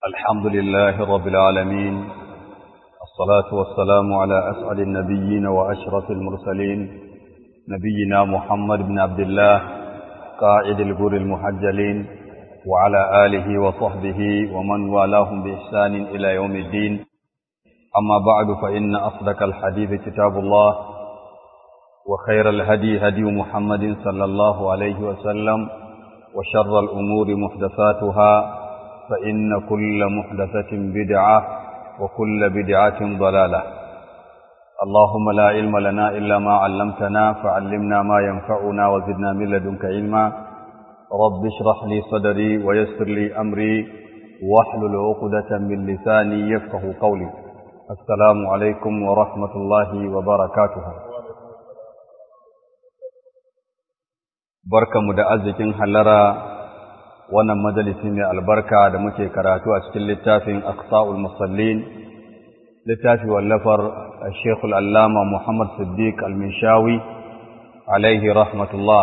الحمد لله رب العالمين الصلاة والسلام على أسعد النبيين وأشرف المرسلين نبينا محمد بن عبد الله قائد الغر المحجلين وعلى آله وصحبه ومن والاهم بإحسان إلى يوم الدين أما بعد فإن أصدق الحديث كتاب الله وخير الهدي هدي محمد صلى الله عليه وسلم وشر الأمور محدثاتها فإن كل محدثة بدعة وكل بدعة ضلالة اللهم لا علم لنا إلا ما علمتنا فعلمنا ما ينفعنا وزدنا من لدنك علما رب اشرح لي صدري ويسر لي أمري واحلل عقدة من لساني يفقه قولي السلام عليكم ورحمة الله وبركاته barkamu da arzikin hallara wannan majalisi mai albarka da muke karatu a cikin littafin aqsa'ul musallin littafi wallafar Sheikh al-Allama Muhammad Siddiq al-Minshawi alaihi rahmatullah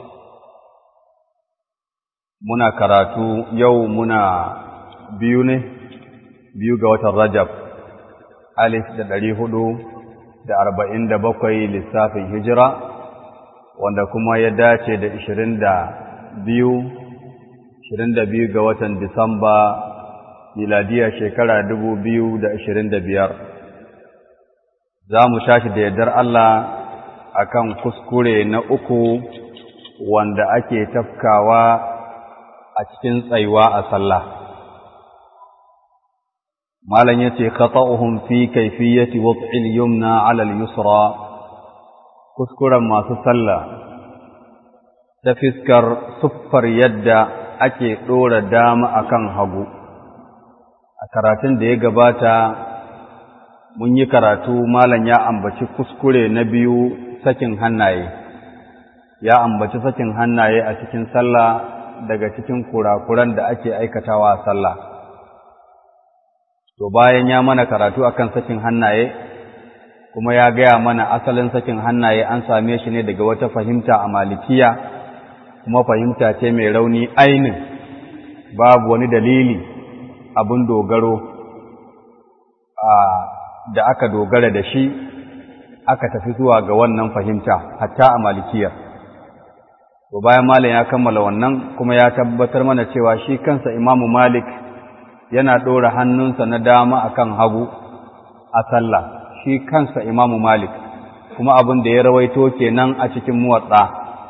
muna karatu yau muna biyu ne biyu ga watan Rajab alif da ɗari hudu da arba'in da bakwai lissafin hijira wanda kuma ya dace da ishirin da biyu ishirin da biyu ga watan Disamba miladiya shekara dubu biyu da ishirin da biyar za mu shashi da yardar Allah akan kuskure na uku wanda ake tafkawa a cikin tsayuwa a sallah malam yace khata'uhum fi kayfiyati wad'il yumna 'ala al-yusra kuskuren masu sallah ta fiskar siffar yadda ake ɗora dama akan hagu a karatun da ya gabata mun yi karatu malam ya ambaci kuskure na biyu sakin hannaye ya ambaci sakin hannaye a cikin sallah daga cikin kurakuran da ake aikatawa a sallah to bayan ya mana karatu akan sakin hannaye kuma ya gaya mana asalin sakin hannaye an same shi ne daga wata fahimta a malikiya kuma fahimta ce mai rauni ainin babu wani dalili abin dogaro da aka dogara da shi aka tafi zuwa ga wannan fahimta hatta a malikiyar to bayan malam ya kammala wannan kuma ya tabbatar mana cewa shi kansa imamu malik yana ɗora hannunsa na dama akan hagu a sallah shi kansa imamu malik kuma abin da ya rawaito kenan a cikin muwatsa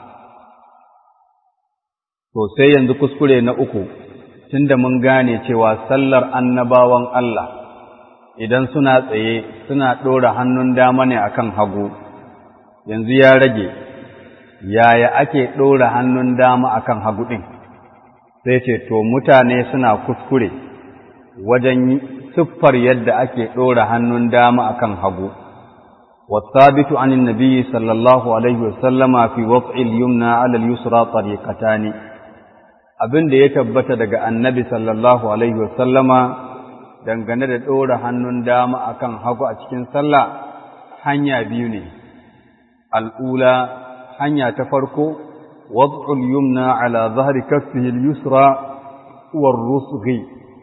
to sai yanzu kuskure na uku tunda mun gane cewa sallar annabawan Allah idan suna tsaye suna ɗora hannun dama ne akan hagu yanzu ya rage yaya ake ɗora hannun dama akan hagu ɗin sai ce to mutane suna kuskure wajen siffar yadda ake ɗora hannun dama akan hagu والثابت عن النبي صلى الله عليه وسلم في وضع اليمنى على اليسرى طريقتان abin da ya tabbata daga annabi sallallahu alaihi wasallama dangane da ɗora hannun dama akan hagu a cikin sallah hanya biyu ne al'ula hanya ta farko wad'ul yumna ala zahri kaffihi al-yusra war rusghi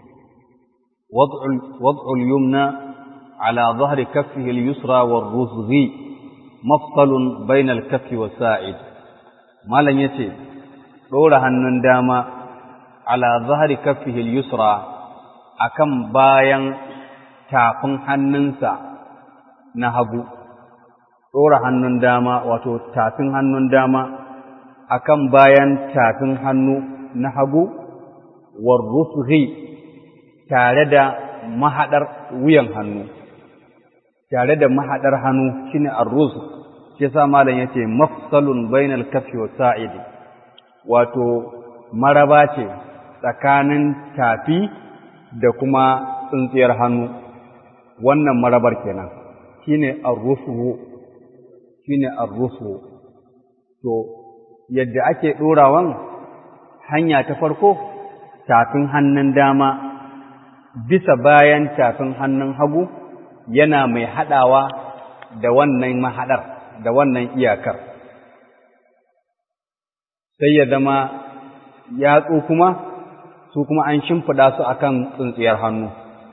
wad'ul yumna على ظهر كفه اليسرى والرزغ مفصل بين الكف والساعد مالن yace dora hannun dama ala zahri kaffihi al-yusra akan bayan tafin hannunsa na hagu dora hannun dama wato tafin hannun dama akan bayan tafin hannu na hagu war rusghi tare da mahadar wuyan hannu tare da mahaɗar hannu shine arruz shi yasa malam yace mafsalun bainal kaffi wa sa'idi wato maraba ce tsakanin tafi da kuma tsintsiyar hannu wannan marabar kenan shine arrufu shine arrufu to yadda ake ɗorawan hanya ta farko tafin hannun dama bisa bayan tafin hannun hagu yana mai haɗawa da wannan mahaɗar da wannan iyakar sai ya zama yatsu kuma su kuma an shimfiɗa su akan tsintsiyar hannu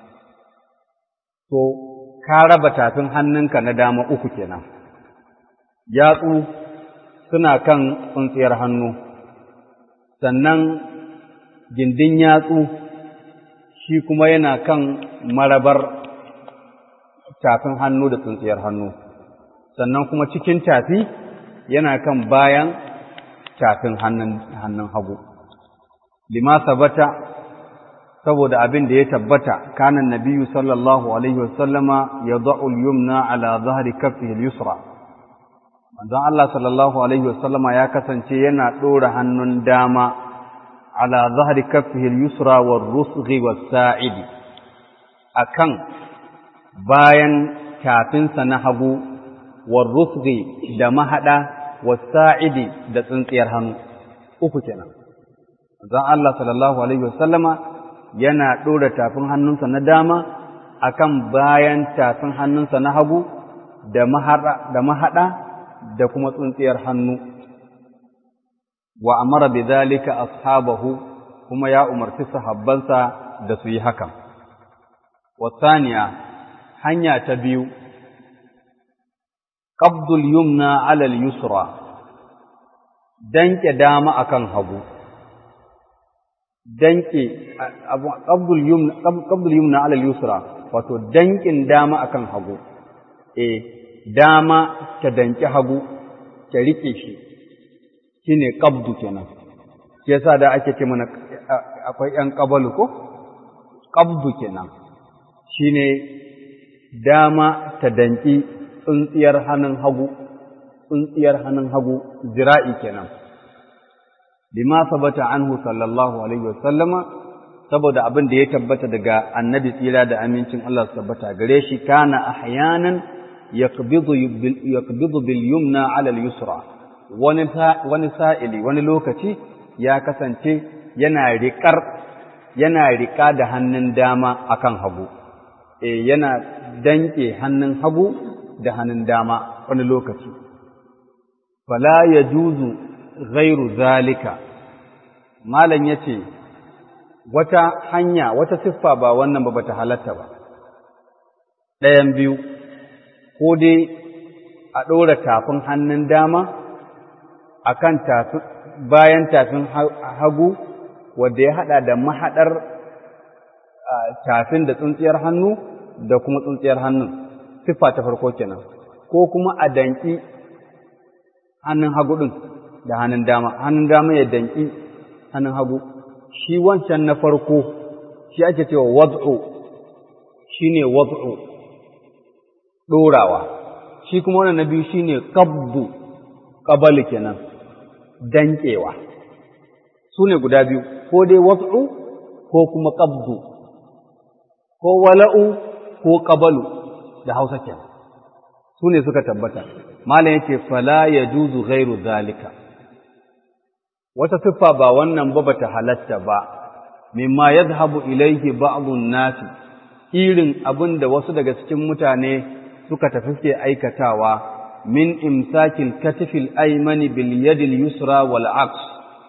to ka raba tafin hannunka na dama uku kenan yatsu suna kan tsintsiyar hannu sannan gindin yatsu shi kuma yana kan marabar tafin hannu da tsintsiyar hannu sannan kuma cikin tafi yana kan bayan tafin hannun hagu lima sabata saboda abin da ya tabbata kanan nabiyyu sallallahu alaihi wasallama yad'u al-yumna ala dhahri kaffihi al-yusra manzon Allah sallallahu alaihi wasallama ya kasance yana dora hannun dama ala dhahri kaffihi al-yusra war-rusghi was-sa'idi akan bayan tafinsa na hagu war-rusghi da mahada was-sa'idi da tsintsiyar hannu uku kenan manzon Allah sallallahu alaihi wasallama yana ɗora tafin hannunsa na dama akan bayan tafin hannunsa na hagu da mahaɗa da kuma tsuntsiyar hannu wa amara bi zalika ashabahu kuma ya umarci sahabbansa da su yi hakan wasaniya hanya ta biyu qabdul yumna ala al-yusra danke dama akan hagu danke qabdul yumna qabdul yumna ala al-yusra wato dankin dama akan hagu eh dama ta danki hagu ta rike shi shine qabdu kenan shi yasa da ake ce mana akwai yan qabalu ko qabdu kenan shine dama ta danki tsuntsiyar hannun hagu tsuntsiyar hannun hagu zira'i kenan bima sabata anhu sallallahu alaihi wasallama saboda abin da ya tabbata daga annabi tsira da amincin Allah su tabbata gare shi kana ahyanan yaqbidu yaqbidu bil yumna ala al yusra wani wani sa'ili wani lokaci ya kasance yana riƙar yana riƙa da hannun dama akan hagu eh yana danke hannun hagu da hannun dama wani lokaci fala yajuzu ghairu zalika malam yace wata hanya wata siffa ba wannan ba bata halatta ba ɗayan biyu ko dai a ɗora tafin hannun dama akan tafin bayan tafin hagu wanda ya haɗa da mahaɗar tafin da tsuntsiyar hannu da kuma tsuntsiyar hannun siffa ta farko kenan ko kuma a danki hannun hagu ɗin da hannun dama hannun dama ya danki hannun hagu shi wancan na farko shi ake cewa wad'u shine wad'u ɗorawa shi kuma wannan na biyu shine qabdu qabali kenan dankewa su ne guda biyu ko dai wad'u ko kuma qabdu ko wala'u ko qabalu da Hausa kenan su ne suka tabbata malam yace fala yajuzu ghairu zalika wata siffa ba wannan ba bata halatta ba mimma yadhhabu ilayhi ba'dun nas irin abin da wasu daga cikin mutane suka tafi ke aikatawa min imsakil katifil aymani bil yadil yusra wal aqs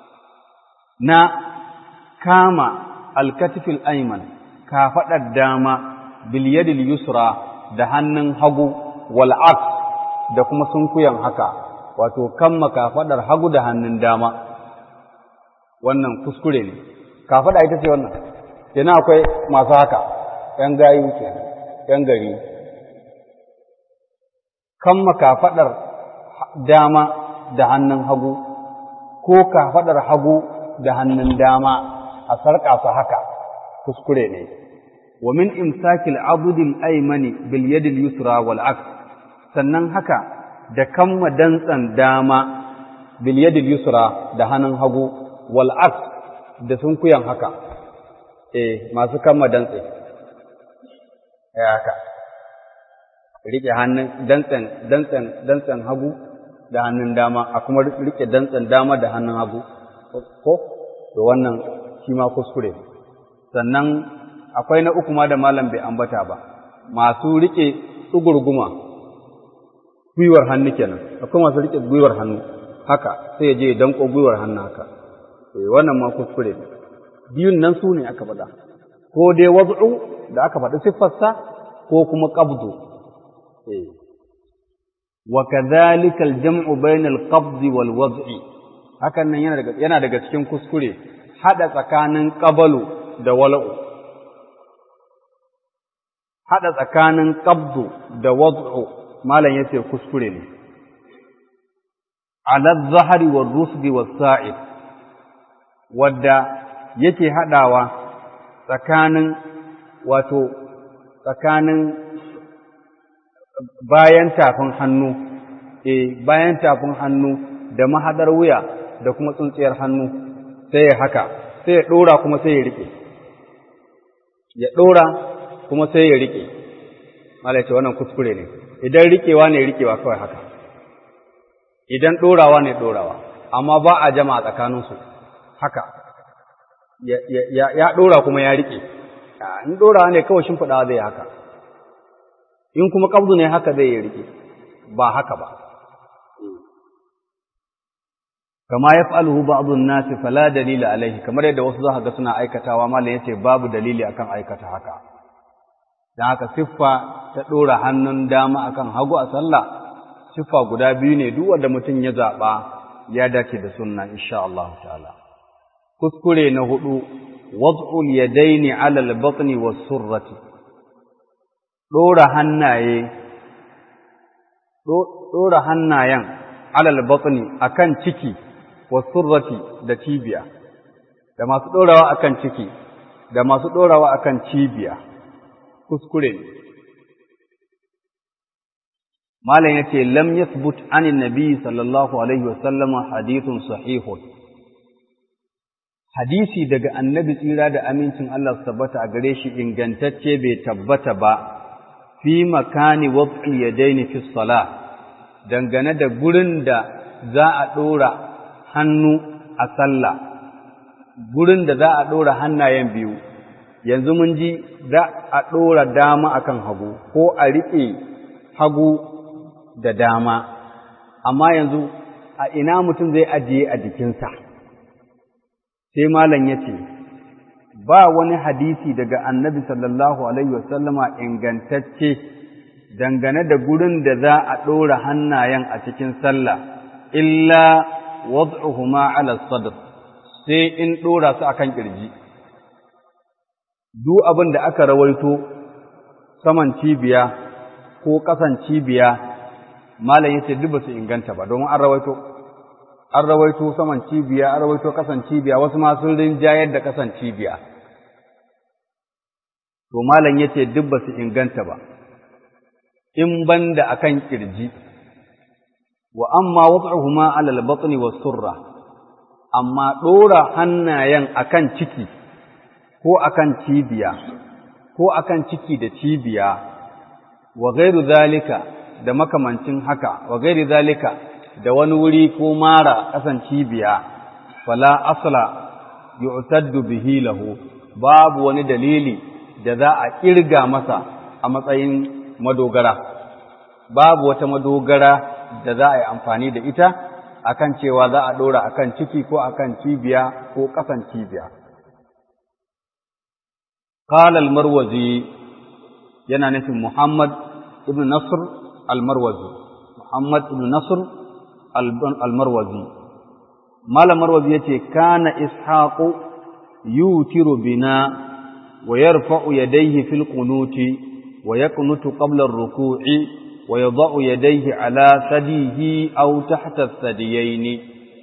na kama al katifil ayman kafaɗar dama bil yadil yusra da hannun hagu wal aqs da kuma sunkuyan haka wato kamma kafaɗar hagu da hannun dama wannan kuskure ne kafaɗa ita ce wannan kenan akwai masu haka ‘yan gayu ke ‘yan gari kamma kafaɗar dama da hannun hagu ko kafaɗar hagu da hannun dama a sarƙa su haka kuskure ne wa min imsakil abudil aymani bil yadil yusra wal aks sannan haka da kamma dantsan dama bil yadil yusra da hannun hagu wal aks da sunkuyan haka eh masu kamma dantse ya haka rike hannun dantsen dantsen dantsen hagu da hannun dama a kuma rike dantsen dama da hannun hagu ko to wannan shi ma kuskure sannan akwai na uku ma da malam bai ambata ba masu rike tsugurguma gwiwar hannu kenan akwai masu rike gwiwar hannu haka sai ya je ya danko gwiwar hannu haka eh wannan ma kuskure biyun nan su ne aka faɗa ko dai wad'u da aka faɗi siffarsa ko kuma qabdu wa kadhalika al-jam'u bayna al-qabd wal wad'i hakan nan yana daga yana daga cikin kuskure hada tsakanin qabalu da wala'u hada tsakanin qabdu da wad'u malam yace kuskure ne ala adh-dhahri war-rusdi was-sa'id wadda yake hadawa tsakanin wato tsakanin bayan tafin hannu eh bayan tafin hannu da mahadar wuya da kuma tsuntsiyar hannu sai ya haka sai ya dora kuma sai ya rike ya dora kuma sai ya rike malai ce wannan kuskure ne idan rikewa ne rikewa kawai haka idan dorawa ne dorawa amma ba a jama'a tsakaninsu haka ya, ya, ya dora kuma ya rike in dorawa ne kawai shimfiɗawa zai haka in kuma ƙabdu ne haka zai yi rike ba haka ba kama ya fa'alhu ba'dun nasi fala dalila alaihi kamar yadda wasu za ga suna aikatawa malam yace babu dalili akan aikata haka dan haka siffa ta dora hannun dama akan hagu a sallah siffa guda biyu ne duk wanda mutum ya zaba ya dace da sunna insha Allah ta'ala kuskure na hudu wad'ul yadaini 'ala al-batni was-surrati dora hannaye dora hannayen 'ala al-batni akan ciki was-surrati da cibiya da masu dorawa akan ciki da masu dorawa akan cibiya kuskure malam yace lam yathbut anin nabi sallallahu alaihi wasallama hadithun sahihun hadisi daga annabi tsira da amincin Allah su tabbata a gare shi ingantacce bai tabbata ba fi makani wad'i yadaini fi salah dangane da gurin da za a dora hannu a sallah gurin da za a dora hannayen biyu yanzu mun ji za a dora dama akan hagu ko a riƙe hagu da dama amma yanzu a ina mutum zai ajiye a jikinsa sai malam ya ce ba wani hadisi daga annabi sallallahu alaihi wasallama ingantacce dangane da gurin da za a ɗora hannayen a cikin sallah illa wad'uhuma ala sadr sai in ɗora su akan kirji duk abin da aka rawaito saman cibiya ko ƙasan cibiya malam yace duk ba su inganta ba domin an rawaito an rawaito saman cibiya an rawaito kasan cibiya wasu ma sun rinjayar da kasan cibiya to malam yace duk ba su inganta ba in banda akan kirji wa amma wad'uhuma 'ala al-batni was-surra amma dora hannayen akan ciki ko akan cibiya ko akan ciki da cibiya wa ghairu zalika da makamancin haka wa gairi zalika da wani wuri ko mara kasan cibiya fala asla yu'taddu bihi lahu babu wani dalili da za a kirga masa a matsayin madogara babu wata madogara da za a yi amfani da ita akan cewa za a dora akan ciki ko akan cibiya ko kasan cibiya قال المروزي yana nufin Muhammad ibn Nasr al-Marwazi Muhammad ibn Nasr al-Marwazi Malam Marwazi yace kana Ishaqu yutiru bina wa yarfa'u yadayhi fil qunuti wa yaqnutu qabla ar-ruku'i wa yadha'u yadayhi ala sadihi aw tahta as-sadiyaini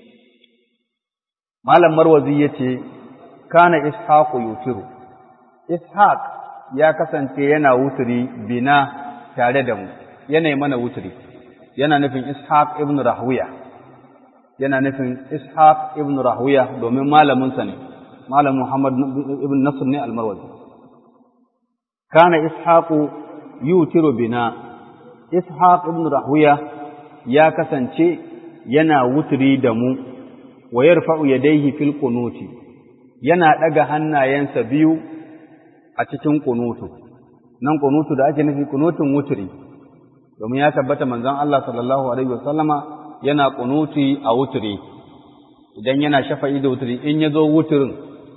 Malam Marwazi yace kana Ishaqu yutiru Ishaq ya kasance yana wuturi bina tare da mu yana mana wuturi yana nufin ishaq ibn rahwiya yana nufin ishaq ibn rahwiya domin malaminsa ne malam muhammad ibn nasr ne almarwazi kana ishaqu yutiru bina ishaq ibn rahwiya ya kasance yana wuturi da mu wa yarfa'u yadayhi fil qunuti yana daga hannayensa biyu a cikin kunutu nan kunutu da ake nufi kunutun wuturi domin ya tabbata manzon Allah sallallahu alaihi wasallama yana kunuti a wuturi idan yana shafa'i da wuturi in ya zo wuturin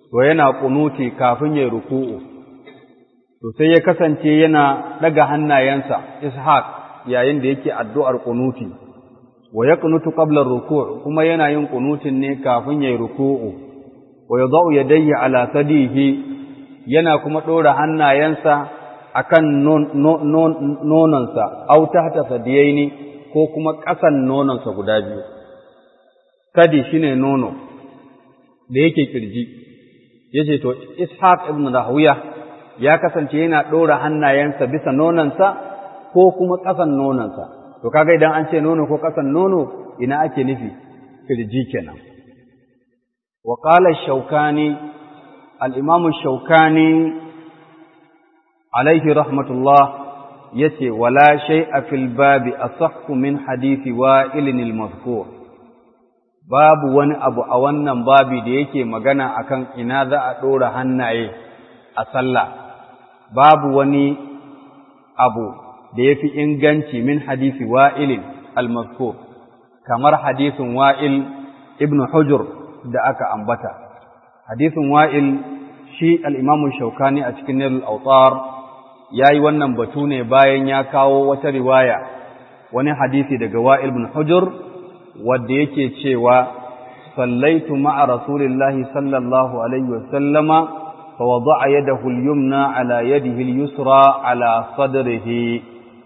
to yana kunuti kafin ya ruku'u to sai ya kasance yana daga hannayensa ishaq yayin da yake addu'ar kunuti wa yaqnutu qabla ruku' kuma yana yin kunutin ne kafin ya ruku'u wa yadau yadayhi ala sadihi yana kuma dora hannayensa akan nononsa au tahta sadiyaini ko kuma ƙasan nononsa guda biyu sadi shine nono da yake kirji yace to ishaq ibn rahuya ya kasance yana ɗora hannayensa bisa nononsa ko kuma ƙasan nononsa to kaga idan an ce nono ko ƙasan nono ina ake nufi kirji kenan wa qala shaukani al-imam shaukani alaihi rahmatullah yace wala shay'a fil babi asahhu min hadisi wa'ilin al-mazkur babu wani abu a wannan babi da yake magana akan ina za a ɗora hannaye a sallah babu wani abu da ya fi inganci min hadisi wa'ilin al-mazkur kamar hadisin wa'il ibn hujur da aka ambata hadisin wa'il shi al'imamu shaukani a cikin nilul autar ya yi wannan batu ne bayan ya kawo wata riwaya wani hadisi daga wa'il ibn hujur wadda yake cewa sallaitu ma'a rasulillahi sallallahu alaihi wasallama fa wada'a yadahu al-yumna ala yadihi al-yusra ala sadrihi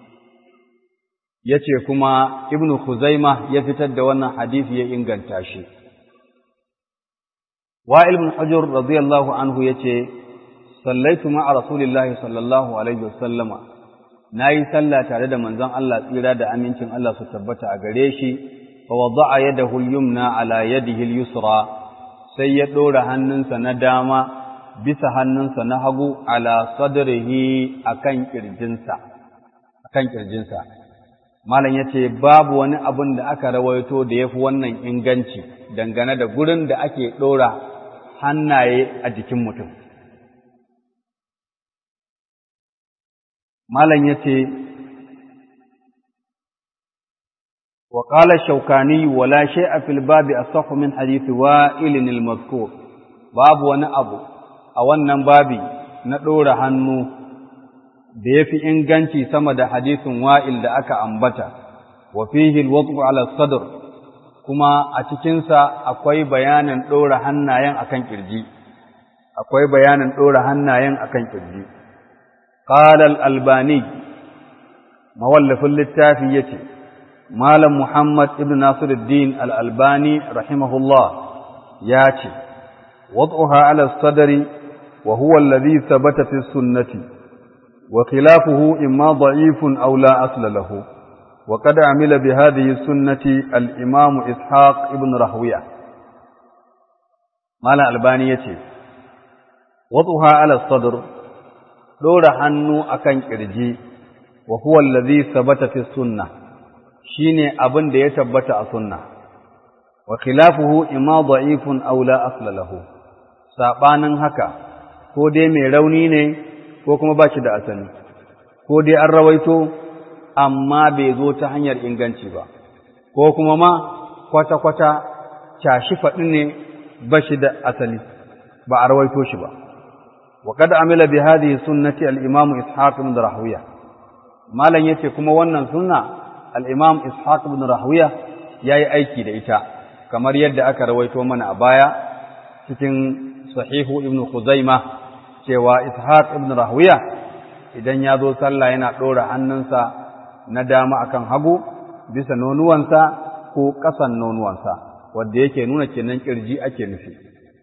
yace kuma ibnu khuzaima ya fitar da wannan hadisi ya inganta shi wa'il ibn hujr radiyallahu anhu yace sallaitu ma'a rasulillahi sallallahu alaihi wasallama nayi sallah tare da manzon Allah tsira da amincin Allah su tabbata a gare shi فوضع يده اليمنى على يده اليسرى sai ya ɗora hannunsa na dama bisa hannunsa na hagu ala sadrihi akan kirjinsa akan kirjinsa malam yace babu wani abin da aka rawaito da yafi wannan inganci dangane da gurin da ake ɗora hannaye a jikin mutum malam yace وقال الشوكاني ولا شيء في الباب أصح من حديث وائل المذكور باب wani abu a wannan babi na ɗora hannu da ya fi inganci sama da hadisin wa'il da aka ambata wa fihi alwaqfu ala sadr kuma a cikinsa akwai bayanin ɗora hannayen akan kirji akwai bayanin ɗora hannayen akan kirji qala al-albani mawallafin littafi yace Malam Muhammad ibn Nasiruddin al'albani rahimahullah ya ce, Wad'uha ala sadari wa huwa alladhi sabata fi sunnati, wa khilafuhu imma da'ifun aw la asla lahu, wa qad amila bi hadhihi sunnati al-imam Ishaq ibn Rahwiya. Malam Albani ya ce, Wad'uha ala sadr ɗora hannu akan ƙirji, wa huwa alladhi sabata fi sunnah shi ne abin da ya tabbata a sunna wa khilafuhu imma da'ifun aw la asla lahu sabanin haka ko dai mai rauni ne ko kuma ba shi da asali ko dai an rawaito amma bai zo ta hanyar inganci ba ko kuma ma kwata-kwata cashi faɗi ne ba shi da asali ba a rawaito shi ba wa kada amila bi hadhihi sunnati al-imam ishaq ibn rahuya malan yace kuma wannan sunna al'imam Ishaq ibn Rahuya ya yi aiki da ita, kamar yadda aka rawaito mana a baya cikin sahihu ibn Khuzaima cewa Ishaq ibn Rahuya idan ya zo sallah yana ɗora hannunsa na dama akan hagu bisa nonuwansa ko ƙasan nonuwansa, wadda yake nuna kenan ƙirji ake nufi.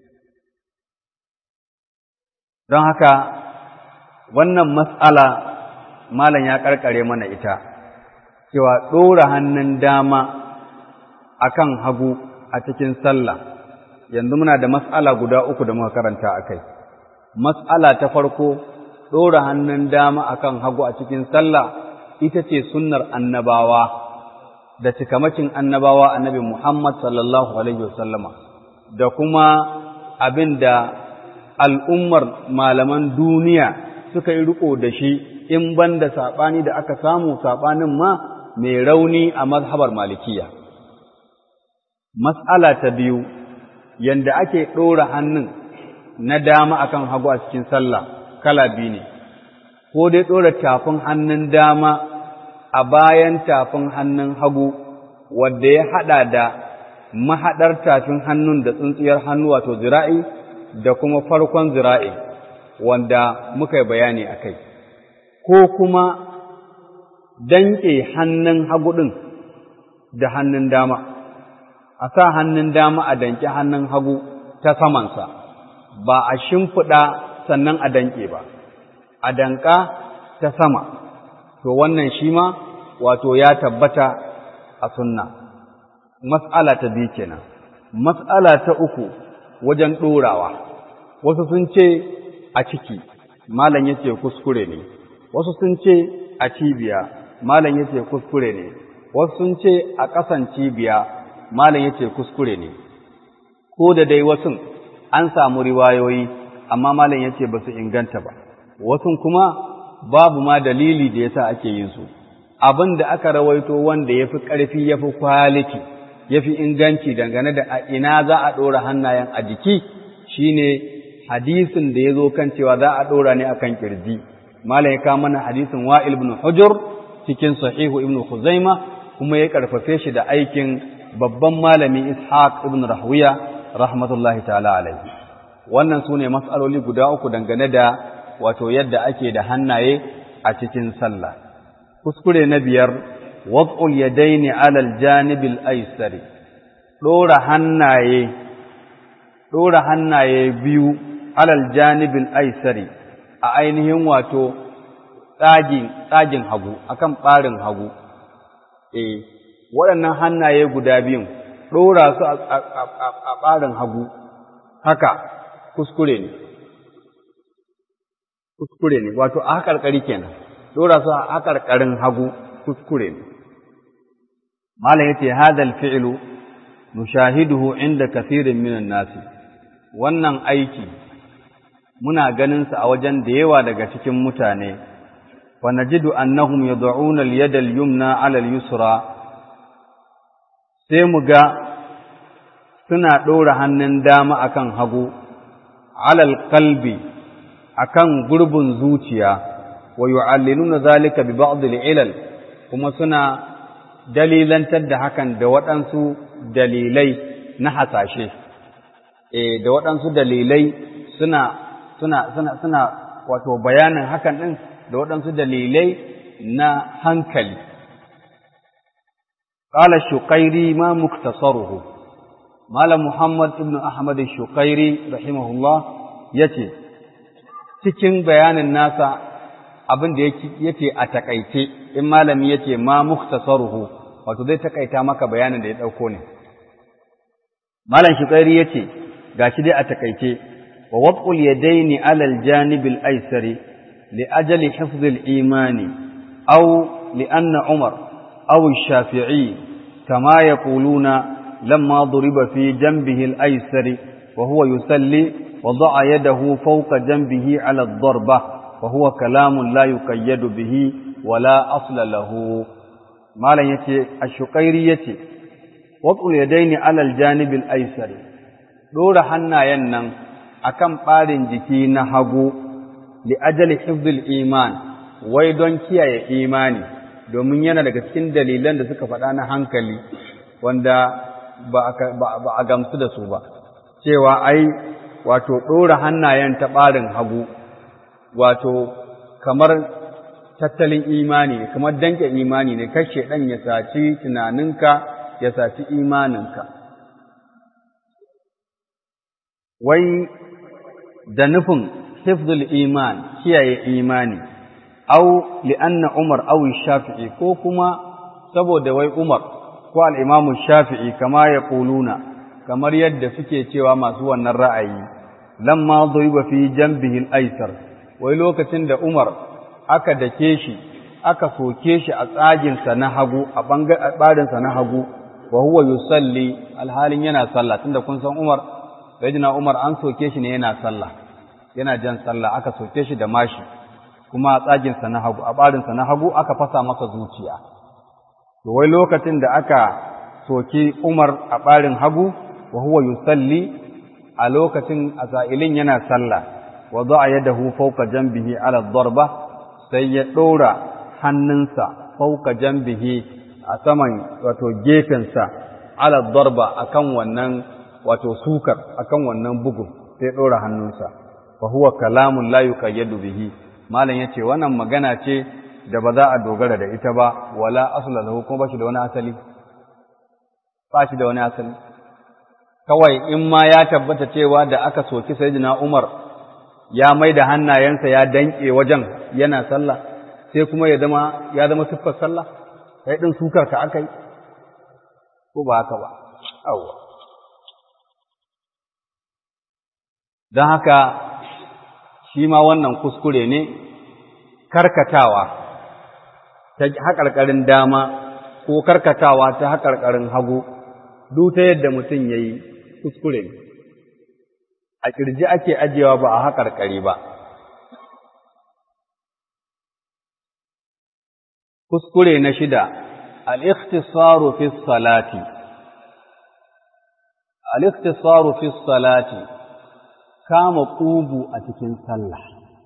Don haka, wannan matsala malam ya ƙarƙare mana ita. cewa ɗora hannun dama a kan hagu a cikin sallah yanzu muna da mas'ala guda uku da muka karanta a kai mas'ala ta farko ɗora hannun dama a kan hagu a cikin sallah ita ce sunnar annabawa da cikamakin annabawa annabi Muhammad sallallahu alaihi wasallama da kuma abin da al'ummar malaman duniya suka yi riko da shi in ban da saɓani da aka samu saɓanin ma mai rauni a mazhabar malikiya. Mas'ala ta biyu, yanda ake ɗora hannun na dama akan hagu a cikin sallah kala biyu ne ko dai ɗora tafin hannun dama a bayan tafin hannun hagu wadda ya haɗa da mahaɗar tafin hannun da tsintsiyar hannu wato zira'i da kuma farkon zira'i wanda muka yi bayani a kai ko kuma danƙe hannun hagu ɗin da hannun dama a sa hannun dama a danƙe hannun hagu ta samansa ba a shimfiɗa sannan a danƙe ba a danƙa ta sama to wannan shi ma wato ya tabbata a sunna mas'ala ta biyu kenan mas'ala ta uku wajen ɗorawa wasu sun ce a ciki malam yace kuskure ne wasu sun ce a cibiya malam yace kuskure ne wasu sun ce a ƙasan cibiya malam yace kuskure ne ko da dai wasun an samu riwayoyi amma malam yace ba su inganta ba wasun kuma babu ma dalili da yasa ake yin su abin da aka rawaito wanda yafi ƙarfi yafi kwaliti yafi inganci dangane da a ina za a ɗora hannayen a jiki shine hadisin da ya zo kan cewa za a ɗora ne akan kirji malam ya kawo mana hadisin wa'il ibn hujur cikin sahihu ibn khuzaima kuma ya karfafe shi da aikin babban malami ishaq ibn rahwiya rahmatullahi ta'ala alaihi wannan sune mas'aloli guda uku dangane da wato yadda ake da hannaye a cikin sallah kuskure na biyar wad'ul yadaini 'ala al-janib al-aysari dora hannaye dora hannaye biyu 'ala al-janib al-aysari a ainihin wato tsagin tsagin hagu akan barin hagu eh waɗannan hannaye guda biyun ɗora su a ɓarin hagu haka kuskure ne kuskure ne wato a haƙarƙari kenan ɗora su a haƙarƙarin hagu kuskure ne malam yace hadal fi'lu nushahiduhu inda kathirin minan nasi wannan aiki muna ganin sa a wajen da yawa daga cikin mutane wa najidu annahum yad'una al-yada al-yumna 'ala al-yusra sai mu ga suna ɗora hannun dama akan hagu alal kalbi akan gurbin zuciya wa yu'allinuna zalika bi ba'd al-ilal kuma suna dalilantar da hakan da waɗansu dalilai na hasashe eh da waɗansu dalilai suna suna suna suna wato bayanin hakan din da waɗansu dalilai na hankali قال الشقيري ما مختصره مال محمد ابن أحمد الشقيري رحمه الله يتي cikin bayanin nasa abin da yake a takaice in malami yace ma mukhtasaruhu wato zai takaita maka bayanin da ya dauko ne malam shukairi yace gashi dai a takaice wa wad'ul yadaini ala al-janib al-aysari li ajali hifz al-imani aw li anna umar أو الشافعي كما يقولون لما ضرب في جنبه الأيسر وهو يسلي وضع يده فوق جنبه على الضربة وهو كلام لا يقيد به ولا أصل له ما لا يتي الشقيري يتي وضع اليدين على الجانب الأيسر دور حنا ينن أكم قارن جكي نهبو لأجل حفظ الإيمان ويدون كيا إيماني domin yana daga cikin dalilan da suka faɗa na hankali wanda ba a gamsu da su ba cewa ai wato ɗora hannayen ta ɓarin hagu wato kamar tattalin imani ne kamar danke imani ne kashe ɗan ya saci tunaninka ya saci imaninka wai da nufin hifzul iman kiyaye imani au li'anna Umar aw Shafi'i ko kuma saboda wai Umar ko al-Imam Shafi'i kama ya kuluna kamar yadda suke cewa masu wannan ra'ayi lamma duriba fi janbihi al-aysar wai lokacin da Umar aka dake shi aka soke shi a tsagin sa na hagu a bangaren sa na hagu wa huwa yusalli alhalin yana sallah tunda kun san Umar sayyidina Umar an soke shi ne yana sallah yana jan sallah aka soke shi da mashi kuma a tsaginsa na hagu a ɓarinsa na hagu aka fasa masa zuciya to wai lokacin da aka soki Umar a ɓarin hagu wa huwa yusalli a lokacin a sa'ilin yana sallah wa za a yadahu fauka jambihi ala darba sai ya ɗora hannunsa fauka jambihi a saman wato gefensa ala darba akan wannan wato sukar akan wannan bugun sai ɗora hannunsa fa huwa kalamun la yuqayyadu bihi malam yace wannan magana ce da ba za a dogara da ita ba wala asla lahu kuma ba shi da wani asali ba shi da wani asali kawai in ma ya tabbata cewa da aka soki sayyidina Umar ya mai da hannayensa ya danke wajen yana sallah sai kuma ya zama ya zama siffar sallah kai din sukar ka akai ko ba haka ba awwa don haka shi ma wannan kuskure ne karkatawa ta haƙarƙarin dama ko karkatawa ta haƙarƙarin hagu duk ta yadda mutum ya yi kuskure ne a ƙirji ake ajiyewa ba a haƙarƙari ba kuskure na shida al-ikhtisaru fi salati al-ikhtisaru fi salati kama ƙugu a cikin sallah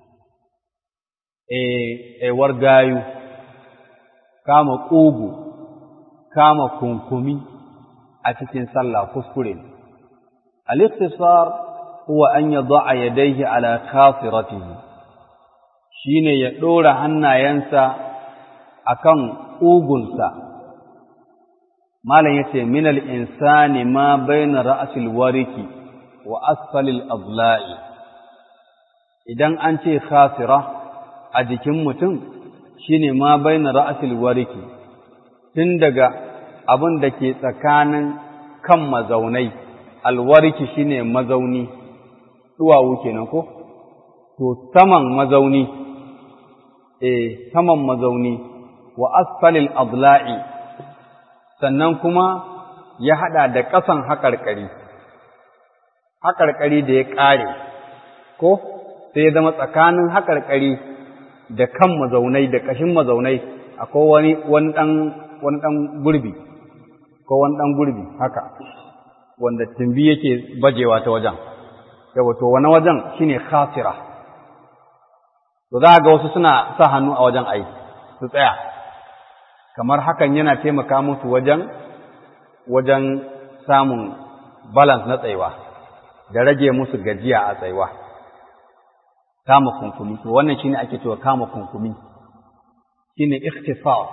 e gayu kama ƙugu kama kunkumi a cikin sallah kuskure al-ikhtisar huwa an yad'a yadayhi ala khasiratihi shine ya dora hannayensa akan ƙugunsa malam yace min al-insani ma bayna ra'sil wariki wa asfalil adla'i idan an ce khasira a jikin mutum shine ma baina ra'sil wariki tun daga abin da ke tsakanin kan mazaunai alwariki shine mazauni duwawu kenan ko to saman mazauni eh saman mazauni wa asfalil adla'i sannan kuma ya hada da ƙasan haƙarƙari haƙarƙari da ya ƙare ko sai ya zama tsakanin haƙarƙari da kan mazaunai da ƙashin mazaunai akwai wani wani ɗan wani ɗan gurbi ko wani ɗan gurbi haka wanda tumbi yake bajewa ta wajen yawa to wani wajen shine khasira to za ga wasu suna sa hannu a wajen ai su tsaya kamar hakan yana taimaka musu wajen wajen samun balance na tsayuwa da rage musu gajiya a tsayuwa kama kunkumi to wannan shine ake cewa kama kunkumi shine ikhtisar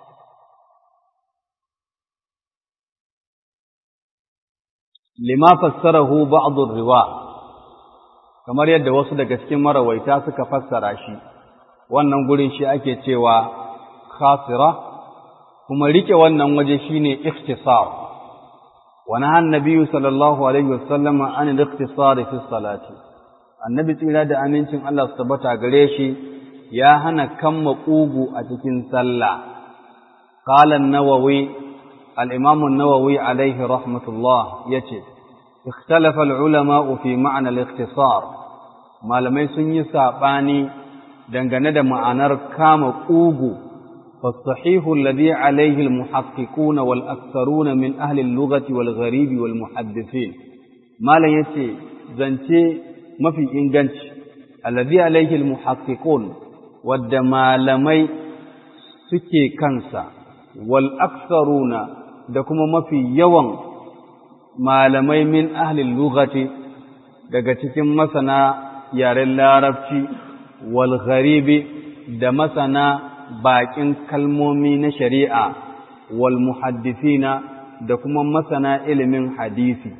lima fassarahu ba'd riwa kamar yadda wasu daga cikin marawaita suka fassara shi wannan gurin shi ake cewa khasira kuma rike wannan waje shine ikhtisar wa nahan nabiyyu sallallahu alaihi wasallam an al-ikhtisar fi salati annabi tsira da amincin Allah su tabbata gare shi ya hana kamma ƙugu a cikin sallah qala an-nawawi al-imam an-nawawi alayhi rahmatullah yace ikhtalafa al-ulama fi ma'na al-ikhtisar malamai sun yi sabani dangane da ma'anar kama ƙugu فالصحيح الذي عليه المحققون والأكثرون من أهل اللغة والغريب والمحدثين ما لا يتي زنتي mafi inganci alladhi alaihi almuhaqqiqun wadda malamai suke kansa wal aktharuna da kuma mafi yawan malamai min ahli lughati daga cikin masana yaren larabci wal gharibi da masana baƙin kalmomi na shari'a wal muhaddithina da kuma masana ilimin hadisi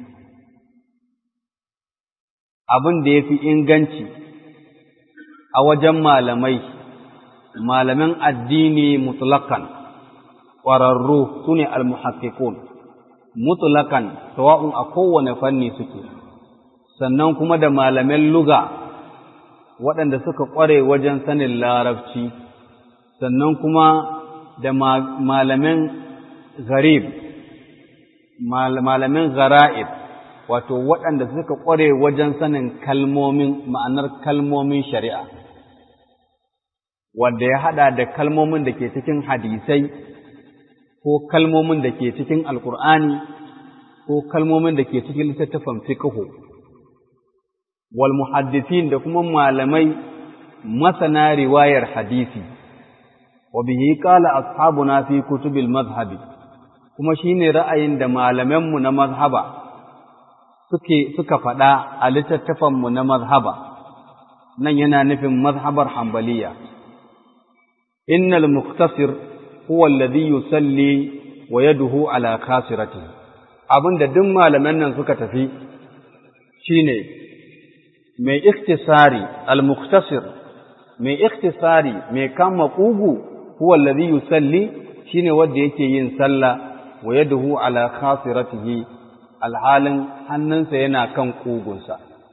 abin da ya fi inganci a wajen malamai, malaman addini mutlakan, ƙwararru su ne almuhakkikun, mutlakan sawa'un a kowane fanni suke, sannan kuma da malaman luga waɗanda suka ƙware wajen sanin larabci, sannan kuma da malaman garib, malaman gara'ib. wato waɗanda suka ƙware wajen sanin kalmomin ma'anar kalmomin shari'a wanda ya haɗa da kalmomin da ke cikin hadisai ko kalmomin da ke cikin alkur'ani ko kalmomin da ke cikin littattafan fiqhu wal muhaddithin da kuma malamai masana riwayar hadisi wa bihi qala ashabuna fi kutubil madhhabi kuma shine ra'ayin da malamanmu na mazhaba suke suka faɗa a littattafanmu na mazhaba nan yana nufin mazhabar hambaliya innal muktasir huwa alladhi yusalli wa yaduhu ala khasiratihi abinda duk malaman nan suka tafi shine mai iktisari al-muktasir mai iktisari mai kama kugu huwa alladhi yusalli shine wanda yake yin sallah wa yaduhu ala khasiratihi alhalin hannunsa yana kan kugunsa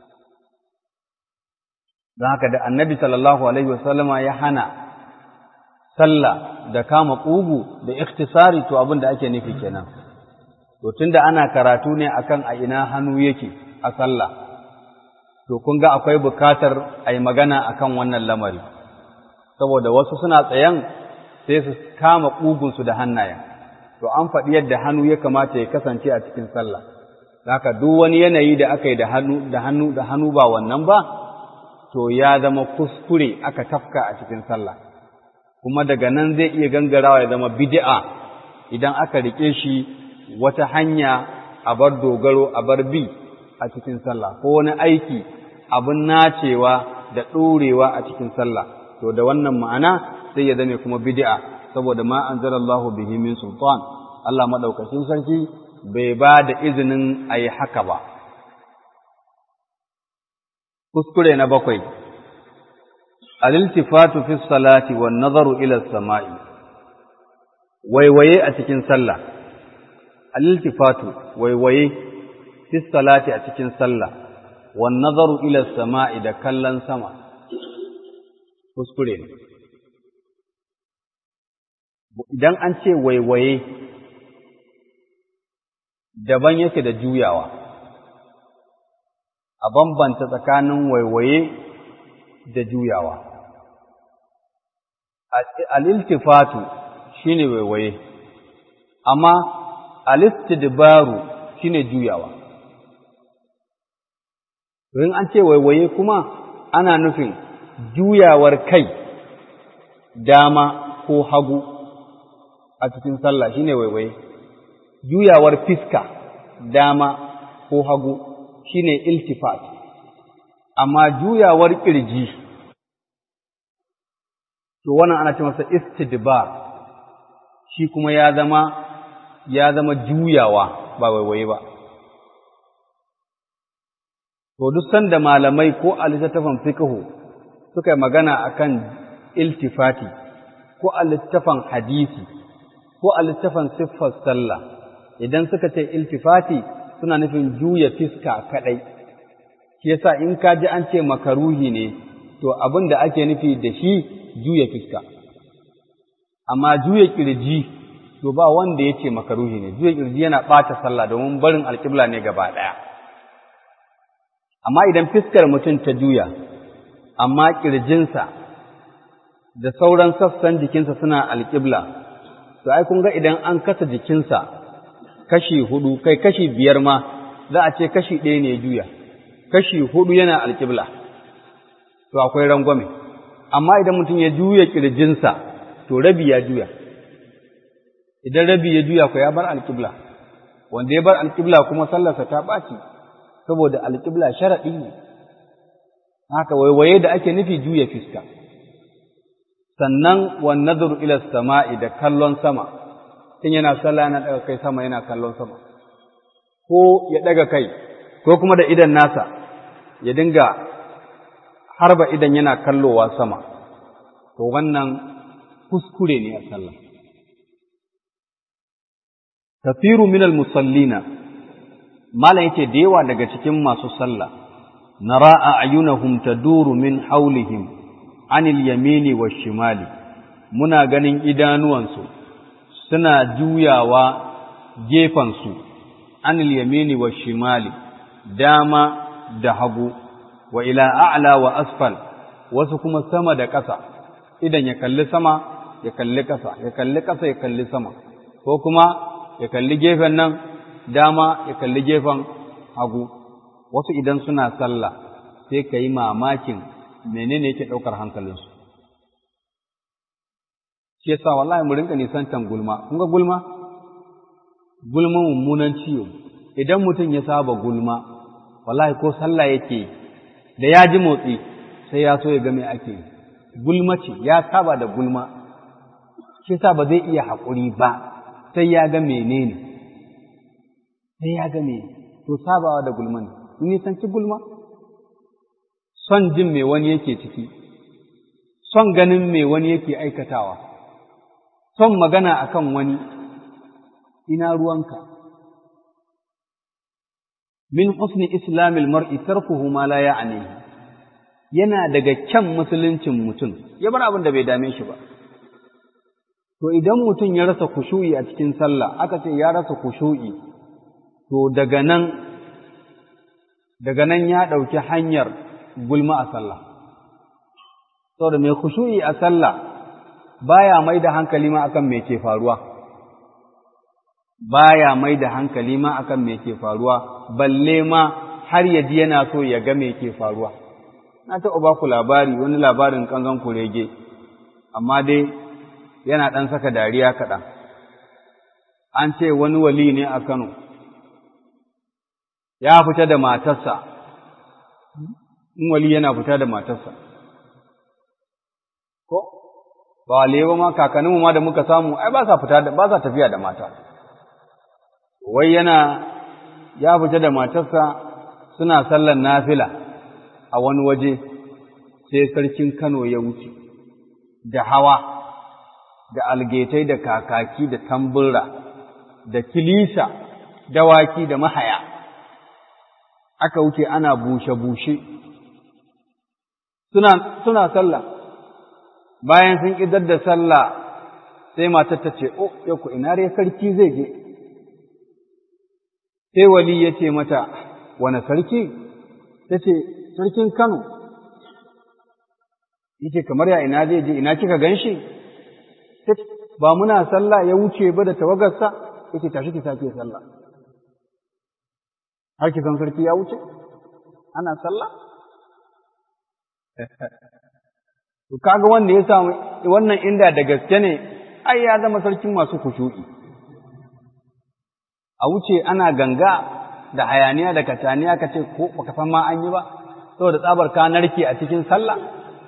don haka da annabi sallallahu alaihi wasallama ya hana sallah da kama kugu da iktisari to abin da ake nufi kenan to tunda ana karatu ne akan a ina hannu yake a sallah to kun ga akwai bukatar a yi magana akan wannan lamari saboda wasu suna tsayan sai su kama ƙugunsu da hannayen to an faɗi yadda hannu ya kamata ya kasance a cikin sallah haka duk wani yanayi da aka yi da hannu da hannu da hannu ba wannan ba to ya zama kuskure aka tafka a cikin sallah kuma daga nan zai iya gangarawa ya zama bid'a idan aka rike shi wata hanya a bar dogaro a bar bi a cikin sallah ko wani aiki abin nacewa da ɗorewa a cikin sallah to da wannan ma'ana sai ya zame kuma bid'a saboda ma anzalallahu bihi min sultan Allah madaukakin sarki bai ba da izinin a yi haka ba kuskure na bakwai aliltifatu fi salati wan nazaru ila samai waiwaye a cikin sallah aliltifatu waiwaye fi salati a cikin sallah wan nazaru ila sama'i da kallon sama kuskure ne idan an ce waiwaye daban yake da juyawa a bambanta tsakanin waiwaye da juyawa al'iltifatu shi ne waiwaye amma alistidbaru shi ne juyawa in an ce waiwaye kuma ana nufin juyawar kai dama ko hagu a cikin sallah shine waiwaye juyawar fiska dama ko hagu shine iltifat amma juyawar kirji to wannan ana ce masa istidbar shi kuma ya zama ya zama juyawa ba waiwaye ba to duk sanda malamai ko a littattafan fiqhu suka yi magana akan iltifati ko a littafan hadisi ko a littafan siffar sallah idan suka ce iltifati suna nufin juya fiska kadai shi yasa in ka ji an ce makaruhi ne to abin da ake nufi da shi juya fiska amma juya kirji to ba wanda ya ce makaruhi ne juya kirji yana ɓata sallah domin barin alƙibla ne gaba ɗaya amma idan fiskar mutum ta juya amma ƙirjinsa da sauran sassan jikinsa suna alƙibla to ai kun ga idan an kasa jikinsa kashi hudu kai kashi biyar ma za a ce kashi ɗaya ne juya kashi hudu yana alƙibla to akwai rangwame amma idan mutum ya juya ƙirjinsa to rabi ya juya idan rabi ya juya ko ya bar alƙibla wanda ya bar alƙibla kuma sallarsa ta ɓaci saboda alƙibla sharaɗi ne haka waiwaye da ake nufi juya fiska sannan wan nadru ila sama'i da kallon sama in yana sallah yana daga kai sama yana kallon sama ko ya daga kai ko kuma da idan nasa ya dinga harba idan yana kallowa sama to wannan kuskure ne a sallah kafiru minal musallina malam yace da yawa daga cikin masu sallah nara a ayunahum taduru min haulihim anil yamini wa shimali muna ganin idanuwansu suna juyawa gefansu anil yamini wa shimali dama da hagu wa ila a'la wa asfal wasu kuma sama da ƙasa idan ya kalli sama ya kalli ƙasa ya kalli ƙasa ya kalli sama ko kuma ya kalli gefen nan dama ya kalli gefen hagu wasu idan suna sallah sai ka yi mamakin menene yake ɗaukar hankalinsu shi yasa wallahi mu rinka nisantan gulma kun ga gulma gulma mummunan ciwo idan mutum ya saba gulma wallahi ko sallah yake da ya ji motsi sai ya so ya ga me ake gulma ce ya saba da gulma shi yasa ba zai iya haƙuri ba sai ya ga menene sai ya ga me to sabawa da gulma ne nisanci gulma son jin me wani yake ciki son ganin me wani yake aikatawa son magana akan wani ina ruwanka min husni islamil mar'i tarkuhu ma la ya'nihi yana daga kyan musuluncin mutum ya bar abin da bai dame shi ba to idan mutum ya rasa kushu'i a cikin sallah aka ce ya rasa kushu'i to daga nan daga nan ya ɗauki hanyar gulma a sallah saboda mai kushu'i a sallah baya mai da hankali ma akan me ke faruwa baya mai da hankali ma akan me ke faruwa balle ma har ya ji yana so ya ga me ke faruwa na taɓa ba ku labari wani labarin kanzon kurege amma dai yana ɗan saka dariya kaɗan an ce wani wali ne a Kano ya fita da matarsa in wali yana fita da matarsa ko ba wale ba ma kakanninmu ma da muka samu ai ba sa fita da ba sa tafiya da mata wai yana ya fita da matarsa suna sallar nafila a wani waje sai sarkin Kano ya wuce da hawa da algetai da kakaki da tamburra da kilisa dawaki da mahaya aka wuce ana bushe-bushe suna, suna sallah bayan sun ƙidar da sallah sai matar ta ce, "O, yaku ina rai sarki zai je?" Sai wali ya ce mata, "Wane sarki?" Ta ce, "Sarkin Kano." Yace kamar ya ina zai je, ina kika gan shi? Ba muna sallah ya wuce ba da tawagarsa, yake tashi ki sake sallah. Har ki san sarki ya wuce? Ana sallah? To kaga wanda ya samu wannan inda da gaske ne ai ya zama sarkin masu kushu'i. A wuce ana ganga da hayaniya da kataniya ka ce ko baka san ma an yi ba saboda tsabar ka narke a cikin sallah.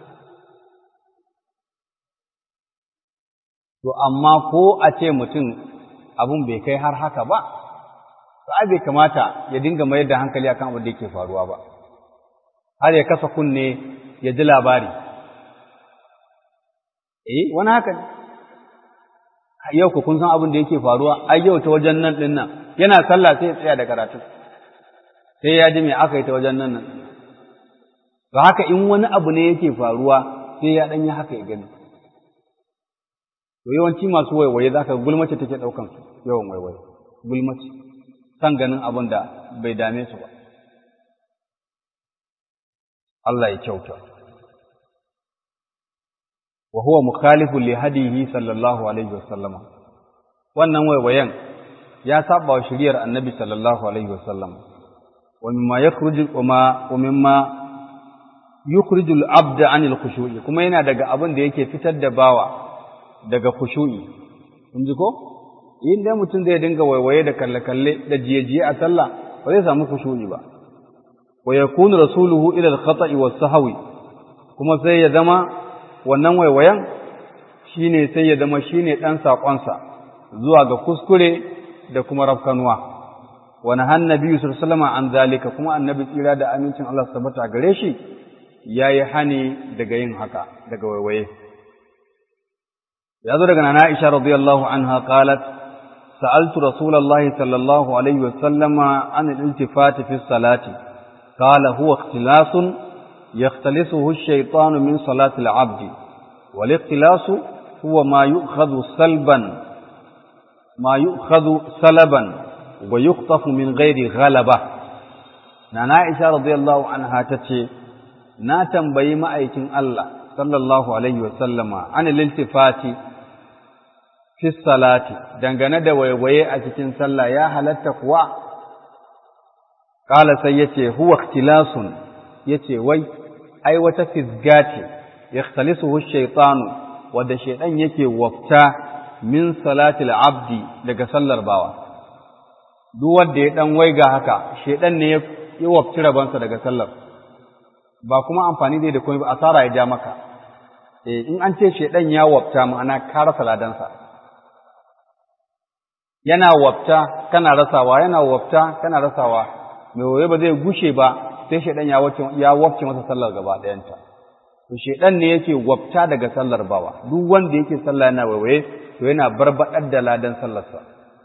To amma ko a ce mutum abun bai kai har haka ba, to ai bai kamata ya dinga mayar da hankali akan abin da yake faruwa ba. Har ya kasa kunne ya ji labari. eh wani haka ne yau ku kun san abin da yake faruwa ai yau ta wajen nan din nan yana sallah sai ya tsaya da karatu sai ya ji me aka yi ta wajen nan nan to haka in wani abu ne yake faruwa sai ya dan yi haka ya gani to yawanci masu waiwaye zaka gulmace take daukan su yawan waiwaye gulmace san ganin abin da bai dame su ba Allah ya kyauta wa huwa mukhalifun li hadihi sallallahu alaihi wasallam wannan waiwayen ya saba wa shiriyar annabi sallallahu alaihi wasallam wa mimma yakhruju wa ma wa mimma yukhriju al-abda anil khushu'i kuma yana daga abin da yake fitar da bawa daga khushu'i kun ji ko in dai mutum zai dinga waiwaye da kalle-kalle da jiye-jiye a sallah ba zai samu khushu'i ba wa yakunu rasuluhu ila al-khata'i was-sahwi kuma sai ya zama wannan waiwayen shi ne sai ya zama shi ne ɗan saƙonsa zuwa ga kuskure da kuma rafkanuwa wani hannabi sallama an zalika kuma annabi tsira da amincin Allah su tabbata gare shi ya yi hani daga yin haka daga waiwaye ya zo daga nana Aisha radiyallahu anha qalat sa'altu rasulullahi sallallahu alaihi wa sallama an al-iltifati fi salati qala huwa ikhtilasun يختلسه الشيطان من صلاة العبد والاختلاس هو ما يؤخذ سلبا ما يؤخذ سلبا ويخطف من غير غلبة نانا عائشة رضي الله عنها تتشي na tambayi ma'aikin Allah sallallahu alaihi wasallama an liltifati fi salati dangane da waiwaye a cikin sallah ya halatta kuwa kala sai yace huwa ikhtilasun yace wai ai wata fisga ce yakhtalisuhu shaytanu wadda shaydan yake wafta min salatil abdi daga sallar bawa duk wanda ya dan waiga haka shaydan ne ya wafci rabansa daga sallar ba kuma amfani zai da komai ba asara ya ja maka eh in an ce shaydan ya wafta ma'ana ka rasa ladansa yana wafta kana rasawa yana wafta kana rasawa mai waye ba zai gushe ba sai shaidan ya wace ya wafce masa sallar gaba ɗayanta to shaidan ne yake wafta daga sallar bawa duk wanda yake sallah yana waiwaye to yana barbadar da ladan sallarsa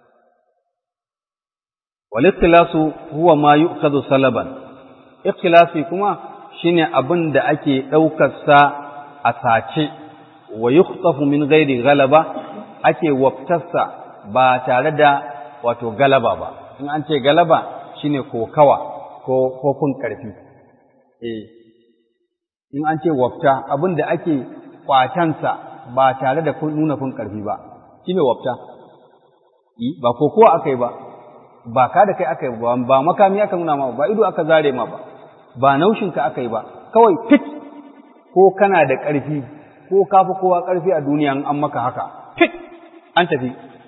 wal ikhtilasu huwa ma yu'khadhu salaban ikhtilasi kuma shine abin da ake daukar sa a sace wa yukhtafu min ghairi ghalaba ake waftarsa ba tare da wato galaba ba in an ce galaba shine kokawa ko kofin ƙarfi eh in an ce wafta abin da ake kwatansa ba tare da nuna kun ƙarfi ba shine wafta ba kokowa aka yi ba ba ka da kai aka yi ba ba makami aka nuna ma ba ido aka zare ma ba ba naushinka aka yi ba kawai fit ko kana da ƙarfi ko ka fi kowa ƙarfi a duniya an maka haka fit an tafi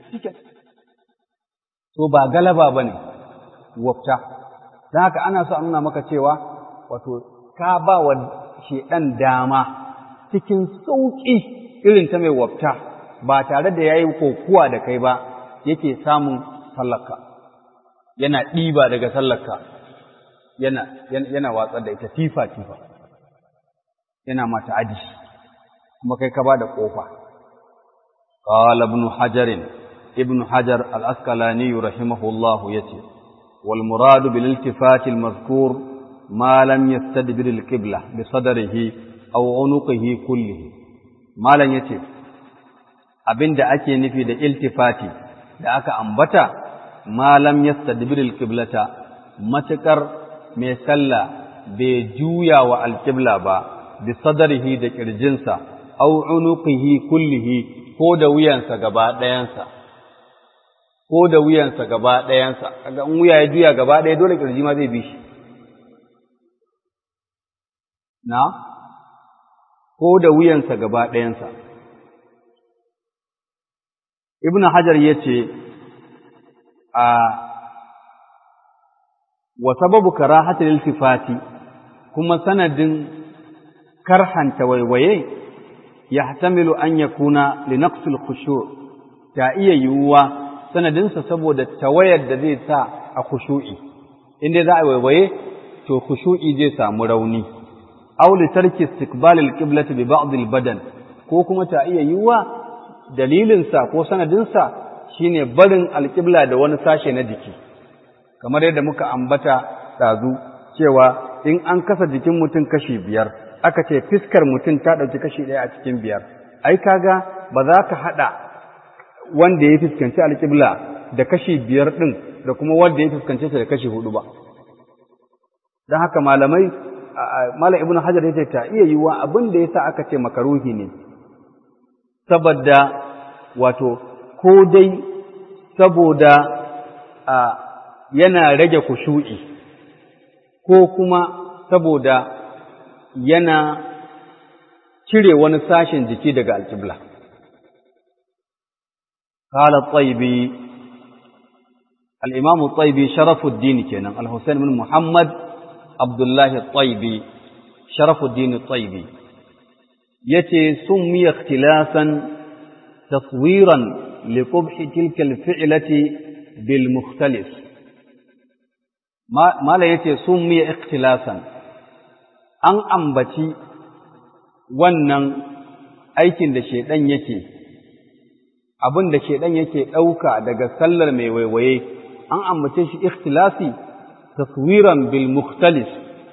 to ba galaba ba ne wafta don haka ana so a nuna maka cewa wato ka ba wa shedan dama cikin sauƙi irin ta mai wafta ba tare da ya yi kokuwa da kai ba yake samun sallarka yana ɗiba daga sallarka yana, yana watsar da ita tifa-tifa yana mata aji kuma kai ka ba da ƙofa قال ابن حجر ابن حجر الأسقلاني رحمه الله يتي والمراد بالالتفات المذكور ما لم يستدبر القبلة بصدره أو عنقه كله ما لم يتي abin da ake nufi da iltifati da aka ambata malam yastadbir alqiblata matakar mai sallah bai juya wa alqibla ba bi sadrihi da kirjinsa aw unuqihi kullihi ko da wuyansa gaba ɗayansa ko da wuyansa gaba ɗayansa kaga in wuya ya juya gaba ɗaya dole kirji ma zai bi shi na ko da wuyansa gaba ɗayansa ibn hajar ya ce a wa sababu karahatul iltifati kuma sanadin karhanta waiwaye yahtamilu an yakuna li naqsil khushu' ta iya yiwuwa sanadinsa saboda tawayar da zai sa a khushu'i inda za a waiwaye to khushu'i zai samu rauni aw li tarki istiqbal al-qiblati bi ba'd al-badan ko kuma ta iya yiwuwa dalilin sa ko sanadin sa shine barin al-qibla da wani sashe na jiki kamar yadda muka ambata dazu cewa in an kasa jikin mutum kashi biyar aka ce fiskar mutum ta ɗauki kashi ɗaya a cikin biyar ai kaga ba za ka haɗa wanda ya fuskanci alƙibla da kashi biyar ɗin da kuma wanda ya fuskanci ta da kashi hudu ba don haka malamai malam ibnu hajar ya ta iya yiwuwa abin da yasa aka ce makaruhi ne saboda wato ko dai saboda yana rage kushu'i ko kuma saboda yana cire wani sashen jiki daga alƙibla. Kala tsaibi, al'imamu tsaibi sharafuddini kenan, al-Hussein bin Muhammad Abdullahi tsaibi, sharafuddini tsaibi, ya ce sun miya tilasan taswiran liƙubhi tilkal fi'ilati bil mukhtalis. Mala ya ce sun miya ikhtilasan. an ambaci wannan aikin da shaidan yake abin da shaidan yake ɗauka daga sallar mai waiwaye an ambace shi ikhtilasi taswiran bil mukhtalis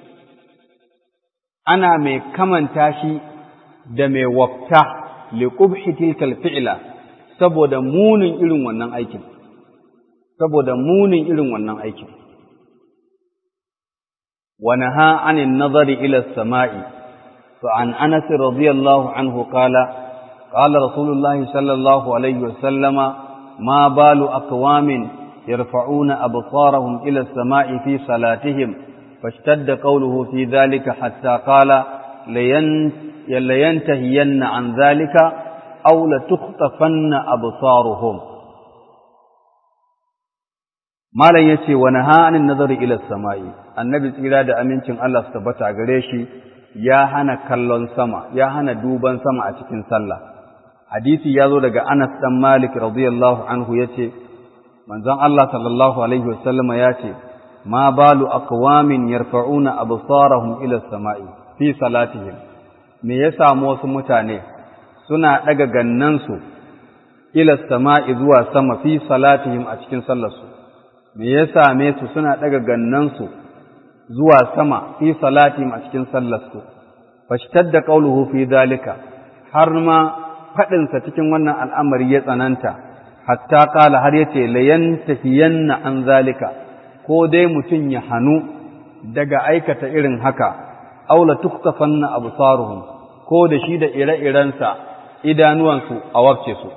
ana mai kamanta shi da mai wafta li qubhi tilkal fi'la saboda munin irin wannan aikin saboda munin irin wannan aikin ونهى عن النظر إلى السماء فعن أنس رضي الله عنه قال قال رسول الله صلى الله عليه وسلم ما بال أقوام يرفعون أبصارهم إلى السماء في صلاتهم fashtadda qawluhu fi dhalika hatta qala layantahiyanna an dhalika aw la tukhtafanna absaruhum malam yace wa nahanin nazari ila samai annabi tsira da amincin Allah su tabbata gare shi ya hana kallon sama ya hana duban sama a cikin sallah hadisi ya zo daga Anas dan Malik radiyallahu anhu yace manzon Allah sallallahu alaihi wasallam ya ce ma balu aqwamin yarfa'una absarahum ila samai fi salatihim me ya samu wasu mutane suna daga gannansu ila samai zuwa sama fi salatihim a cikin sallarsu me ya same su suna daga gannansu zuwa sama fi salatihim a cikin sallarsu fashtadda qawluhu fi dalika har ma faɗinsa cikin wannan al'amari ya tsananta hatta kala har yace layantahiyanna an zalika ko dai mutum ya hanu daga aikata irin haka aula tuktafanna absaruhum ko da shi da ire-irensa idanuwansu a wabce su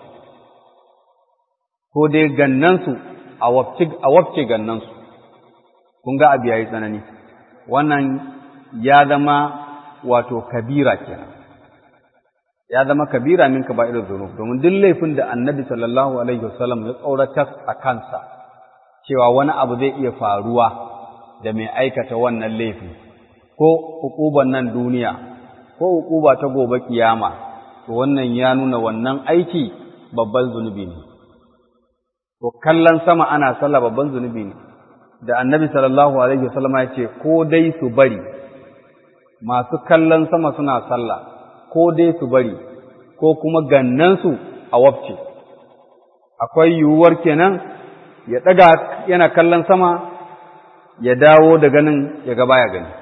ko dai gannansu a wabce a wabce gannansu kun ga abu yayi tsanani wannan ya zama wato kabira kenan ya zama kabira min kaba'ir dhunub domin duk laifin da annabi sallallahu alaihi wasallam ya tsoratar a kansa cewa wani abu zai iya faruwa da mai aikata wannan laifi ko hukuban nan duniya ko hukuba ta gobe kiyama to wannan ya nuna wannan aiki babban zunubi ne to kallon sama ana sallah babban zunubi ne da annabi sallallahu alaihi wasallam ya ce ko dai su bari masu kallon sama suna sallah ko dai su bari ko kuma gannansu a wabce akwai yiwuwar kenan ya ɗaga yana kallon sama ya dawo da ganin ya ga baya gani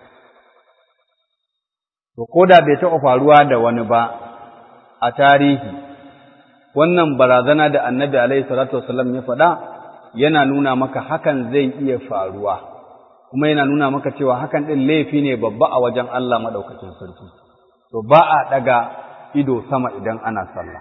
to ko da bai taɓa faruwa da wani ba a tarihi wannan barazana da annabi alaihi salatu wasallam ya faɗa yana nuna maka hakan zai iya faruwa kuma yana nuna maka cewa hakan ɗin laifi ne babba a wajen Allah maɗaukacin sarki to ba a ɗaga ido sama idan ana sallah.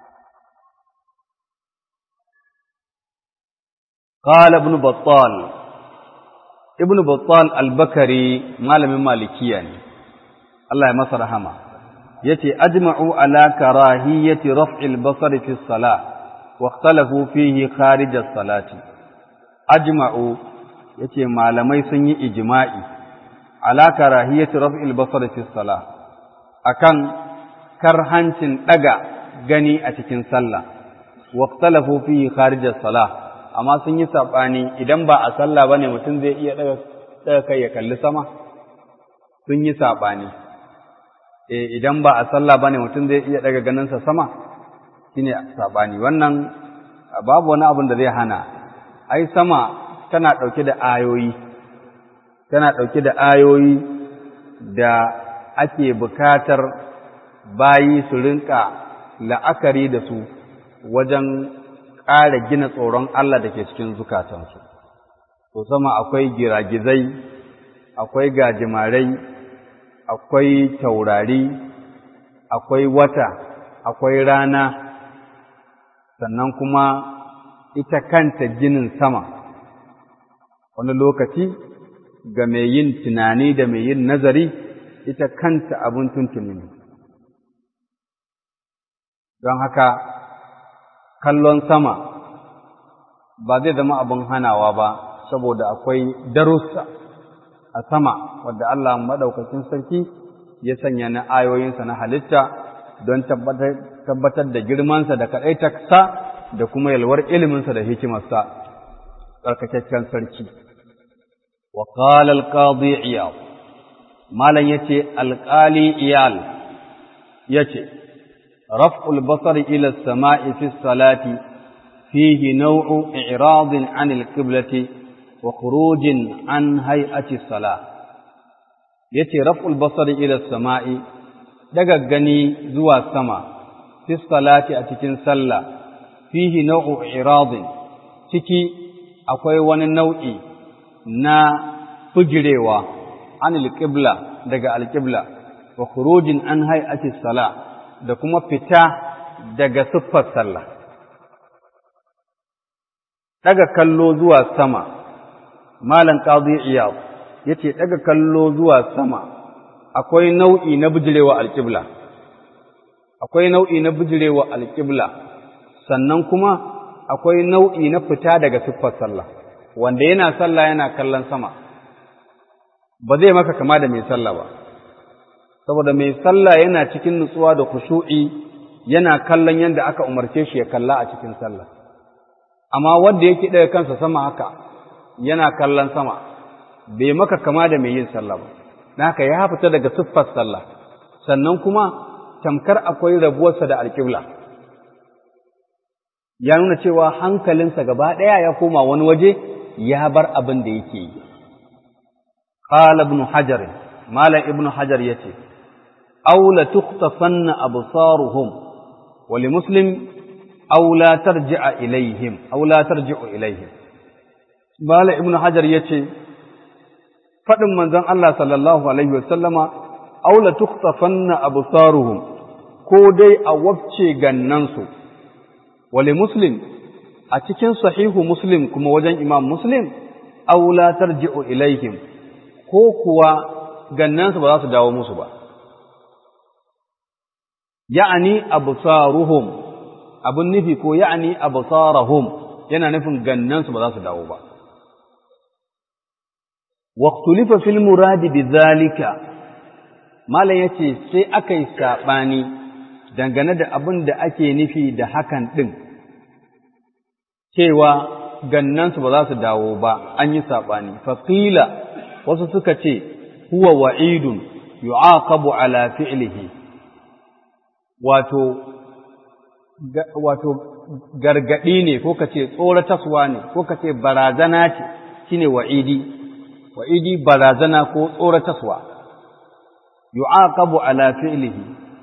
قال ابن بطال ابن بطال البكري malamin malikiya ne Allah ya masa rahama yace ajma'u ala karahiyati raf'il basar fi salah wa ikhtalafu fihi kharij as-salati ajma'u yace malamai sun yi ijma'i ala karahiyati raf'il basar fi salah akan karhancin ɗaga gani a cikin sallah waqtalafu fihi kharij as-salah amma sun yi sabani idan ba a sallah bane mutum zai iya daga daga kai ya kalli sama sun yi sabani eh idan ba a sallah bane mutum zai iya daga ganinsa sama shine sabani wannan babu wani abin da zai hana ai sama tana dauke da ayoyi tana dauke da ayoyi da ake bukatar bayi su rinka la'akari da su wajen ƙara gina tsoron Allah da ke cikin zukatansu. To sama akwai giragizai, akwai gajimarai, akwai taurari, akwai wata, akwai rana, sannan kuma ita kanta ginin sama. Wani lokaci ga mai yin tunani da mai yin nazari, ita kanta abin tuntuni ne. don haka kallon sama ba zai zama abin hanawa ba saboda akwai darussa a sama wadda Allah maɗaukacin sarki ya sanya na ayoyinsa na halitta don tabbatar da girmansa da kaɗaitarsa da kuma yalwar iliminsa da hikimarsa tsarkakakken sarki wa qala al-qadi iyal malan yace alqali iyal yace رفع البصر إلى السماء في الصلاة فيه نوع إعراض عن القبلة وخروج عن هيئة الصلاة يتي رفع البصر إلى السماء daga gani zuwa sama fi salati a cikin sallah fihi nau'u iradin ciki akwai wani nau'i na fujirewa an alqibla daga alqibla wa khurujin an hay'ati salah da kuma fita daga siffar sallah. Daga kallo zuwa sama, Malam Qadi Iyad yace daga kallo zuwa sama akwai nau'i na bijirewa alƙibla akwai nau'i na bijirewa alƙibla sannan kuma akwai nau'i na fita daga siffar sallah wanda yana sallah yana kallon sama ba zai maka kama da mai sallah ba saboda mai sallah yana cikin nutsuwa da khushu'i yana kallon yadda aka umarce shi ya kalla a cikin sallah amma wanda yake ɗaga kansa sama haka yana kallon sama bai maka kama da mai yin sallah ba haka ya fita daga siffar sallah sannan kuma tamkar akwai rabuwarsa da alƙibla ya nuna cewa hankalinsa gaba ɗaya ya koma wani waje ya bar abin da yake yi qala ibn hajar malam ibn hajar yace aw la tukhtafanna absaruhum wa li muslim aw la tarji'a ilaihim aw la tarji'u ilaihim malam ibn hajar yace faɗin manzon Allah sallallahu Alaihi wasallama, aula tuktafanna absaruhum ko dai a wabce gannansu, wale Muslim, a cikin sahihu Muslim kuma wajen imam Muslim, aula tarji'u ilaihim ko kuwa gannansu ba za su dawo musu ba. Ya'ani absaruhum abin nufi ko ya'ani absarahum yana nufin gannansu ba za su dawo ba. واختلف في المراد بذلك malam yace sai aka yi saɓani dangane da abin da ake nufi da hakan ɗin cewa gannansu ba za su dawo ba an yi saɓani faƙila wasu suka ce huwa wa'idun yu'aqabu ala fi'lihi wato wato gargaɗi ne ko ka ce tsorataswa ne ko ka ce barazana ce shine wa'idi wa'idi barazana ko tsorataswa, yu'aqabu ala fi'lihi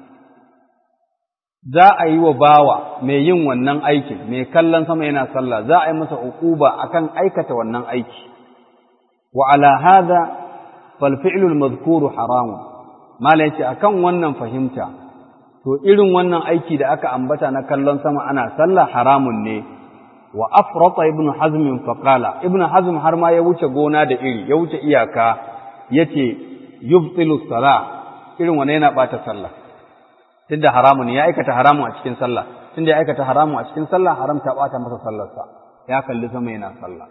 za a yi wa bawa mai yin wannan aikin, mai kallon sama yana sallah, za a yi masa uquba akan aikata wannan aiki. Wa ala hadha fal fi'lul madhkuru haramun. Mala yace akan wannan fahimta, to irin wannan aiki da aka ambata na kallon sama ana sallah haramun ne. wa afrata ibnu hazm faqala ibnu hazm har ma ya wuce gona da iri ya wuce iyaka yace yubtilu salah irin wannan yana bata sallah tunda haramun ya aikata haramun a cikin sallah tunda ya aikata haramun a cikin sallah haram ta bata masa sallarsa ya kalli sama yana sallah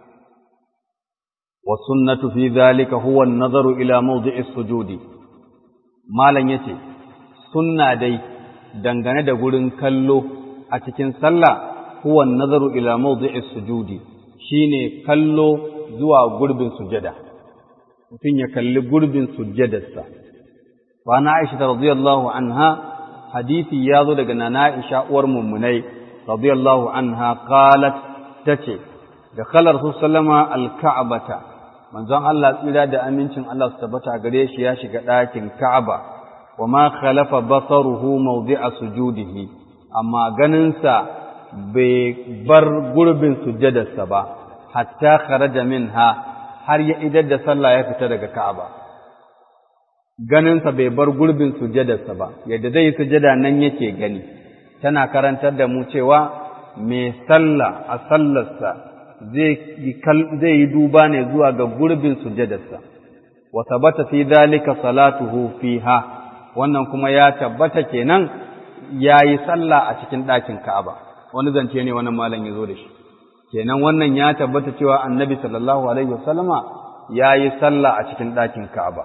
wa sunnatu fi dhalika huwa an-nazaru ila mawdi'is sujudi malan yace sunna dai dangane da gurin kallo a cikin sallah huwa nazaru ila mawdi'i sujudi shine kallo zuwa gurbin sujada mutum ya kalli gurbin sujadarsa wa na Aisha radiyallahu anha hadisi ya zo daga nana Aisha uwar mummunai radiyallahu anha qalat tace da khalar sallama al-ka'bata manzon Allah tsira da amincin Allah su tabbata gare shi ya shiga ɗakin Ka'aba wa ma khalafa basaruhu mawdi'a sujudihi amma ganinsa bai bar gurbin sujjadarsa ba hatta kharaja minha har ya idar da sallah ya fita daga Ka'aba ganinsa bai bar gurbin sujjadarsa ba yadda zai yi sujjada nan yake gani tana karantar da mu cewa mai sallah a sallarsa zai yi duba ne zuwa ga gurbin sujjadarsa wa tabbata fi dalika salatuhu fiha wannan kuma ya tabbata kenan yayi sallah a cikin ɗakin Ka'aba wani zance ne wannan malam ya zo da shi kenan wannan ya tabbata cewa annabi sallallahu alaihi wasallama ya yi sallah a cikin ɗakin ka'aba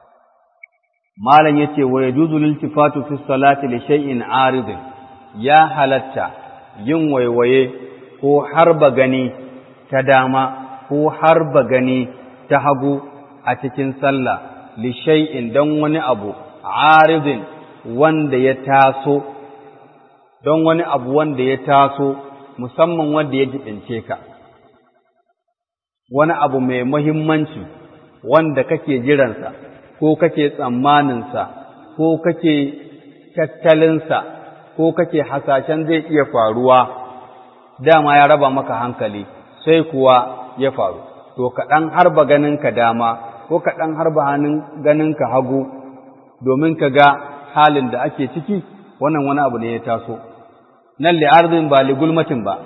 malam yace wa yajuzu liltifatu fi salati li shay'in aridin ya halatta yin waiwaye ko harba gani ta dama ko harba gani ta hagu a cikin sallah li shay'in dan wani abu aridin wanda ya taso don wani abu wanda ya taso musamman wanda ya jibince ka wani abu mai muhimmanci wanda kake jiransa ko kake tsammaninsa ko kake tattalinsa ko kake hasashen zai iya faruwa dama ya raba maka hankali sai kuwa ya faru to kaɗan harba ganinka dama ko kaɗan harba hannun ganinka hagu domin ka ga halin da ake ciki wannan wani abu ne ya taso nan li'arzin ba ligulmatin ba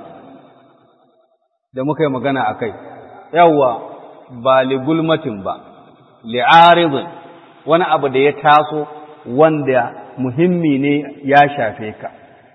da muka yi magana a kai yawwa ba ligulmatin ba li'aridin wani abu da ya taso wanda muhimmi ne ya shafe ka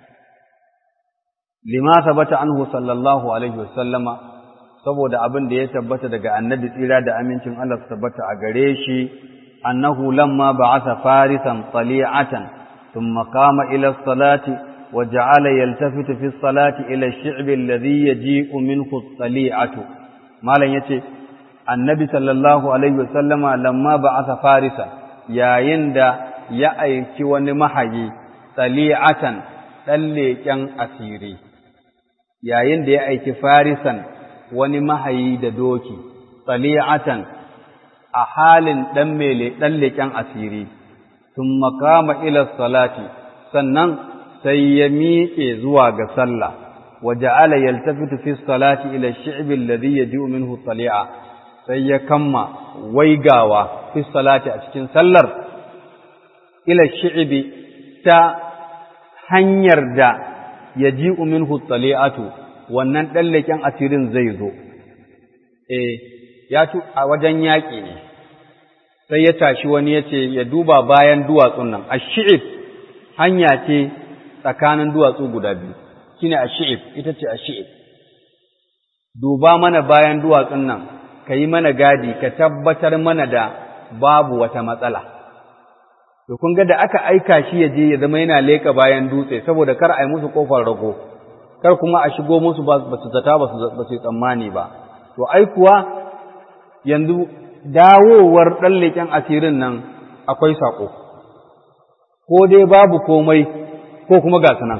lima tabbata anhu sallallahu alaihi wasallama saboda abin da ya tabbata daga annabi tsira da amincin Allah su tabbata a gare shi annahu lamma ba'atha farisan tali'atan thumma qama ila salati wa ja'ala yaltafitu fi salati ila ash-shi'b alladhi yaji'u minhu at-tali'atu malan yace annabi sallallahu alaihi wasallama lamma ba'atha farisan yayin da ya aiki wani mahayi tali'atan dan leƙen asiri yayin da ya aiki farisan wani mahayi da doki tsali'atan a halin ɗan mele ɗan leƙen asiri sun makama ila salati sannan sai ya miƙe zuwa ga sallah wa ja'ala yaltafitu fi salati ila shi'bi alladhi yaji'u minhu tali'a sai ya kamma waigawa fi salati a cikin sallar ila shi'bi ta hanyar da yaji'u minhu tali'atu wannan ɗan leƙen asirin zai zo, e, ya tu a wajen yaƙi ne, sai ya tashi wani ya ce ya duba bayan duwatsun nan, a shi'if hanya ce tsakanin duwatsu guda biyu, shi ne a shi'if, ita ce a shi'if. Duba mana bayan duwatsun nan, ka yi mana gadi, ka tabbatar mana da babu wata matsala. To, kun ga da aka aika shi ya je ya zama yana leƙa bayan dutse, saboda kar a yi musu ƙofar rago. kar kuma a shigo musu ba su zata ba su tsammani ba to ai kuwa yanzu dawowar ɗan leƙen asirin nan akwai saƙo ko dai babu komai ko kuma ga su nan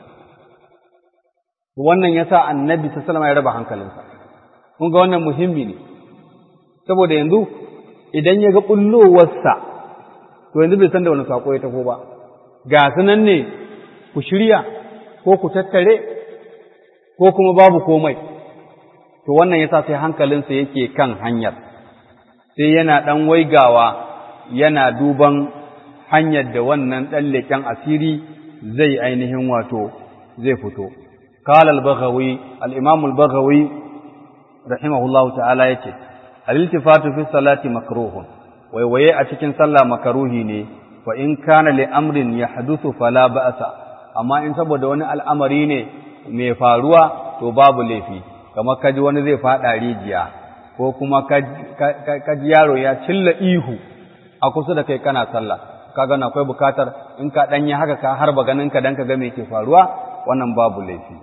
wannan ya sa annabi sallama ya raba hankalinsa kun ga wannan muhimmi ne saboda yanzu idan ya ga ɓullowarsa to yanzu bai san da wani saƙo ya taho ba ga su nan ne ku shirya ko ku tattare ko kuma babu komai to wannan yasa sai hankalinsa yake kan hanyar sai yana ɗan waigawa yana duban hanyar da wannan ɗan leƙen asiri zai ainihin wato zai fito قال البغوي الإمام البغوي رحمه الله تعالى يتي الالتفات في الصلاة مكروه ويوي أتكن صلى مكروه ني وإن كان لأمر يحدث فلا بأس أما إن سبب دون الأمر ne. mai faruwa to babu laifi kamar kaji wani zai faɗa rijiya ko kuma kaji yaro ya cilla ihu a kusa da kai kana sallah kaga na akwai bukatar in ka ɗanyi haka ka harba ganin ka dan ka ga me ke faruwa wannan babu laifi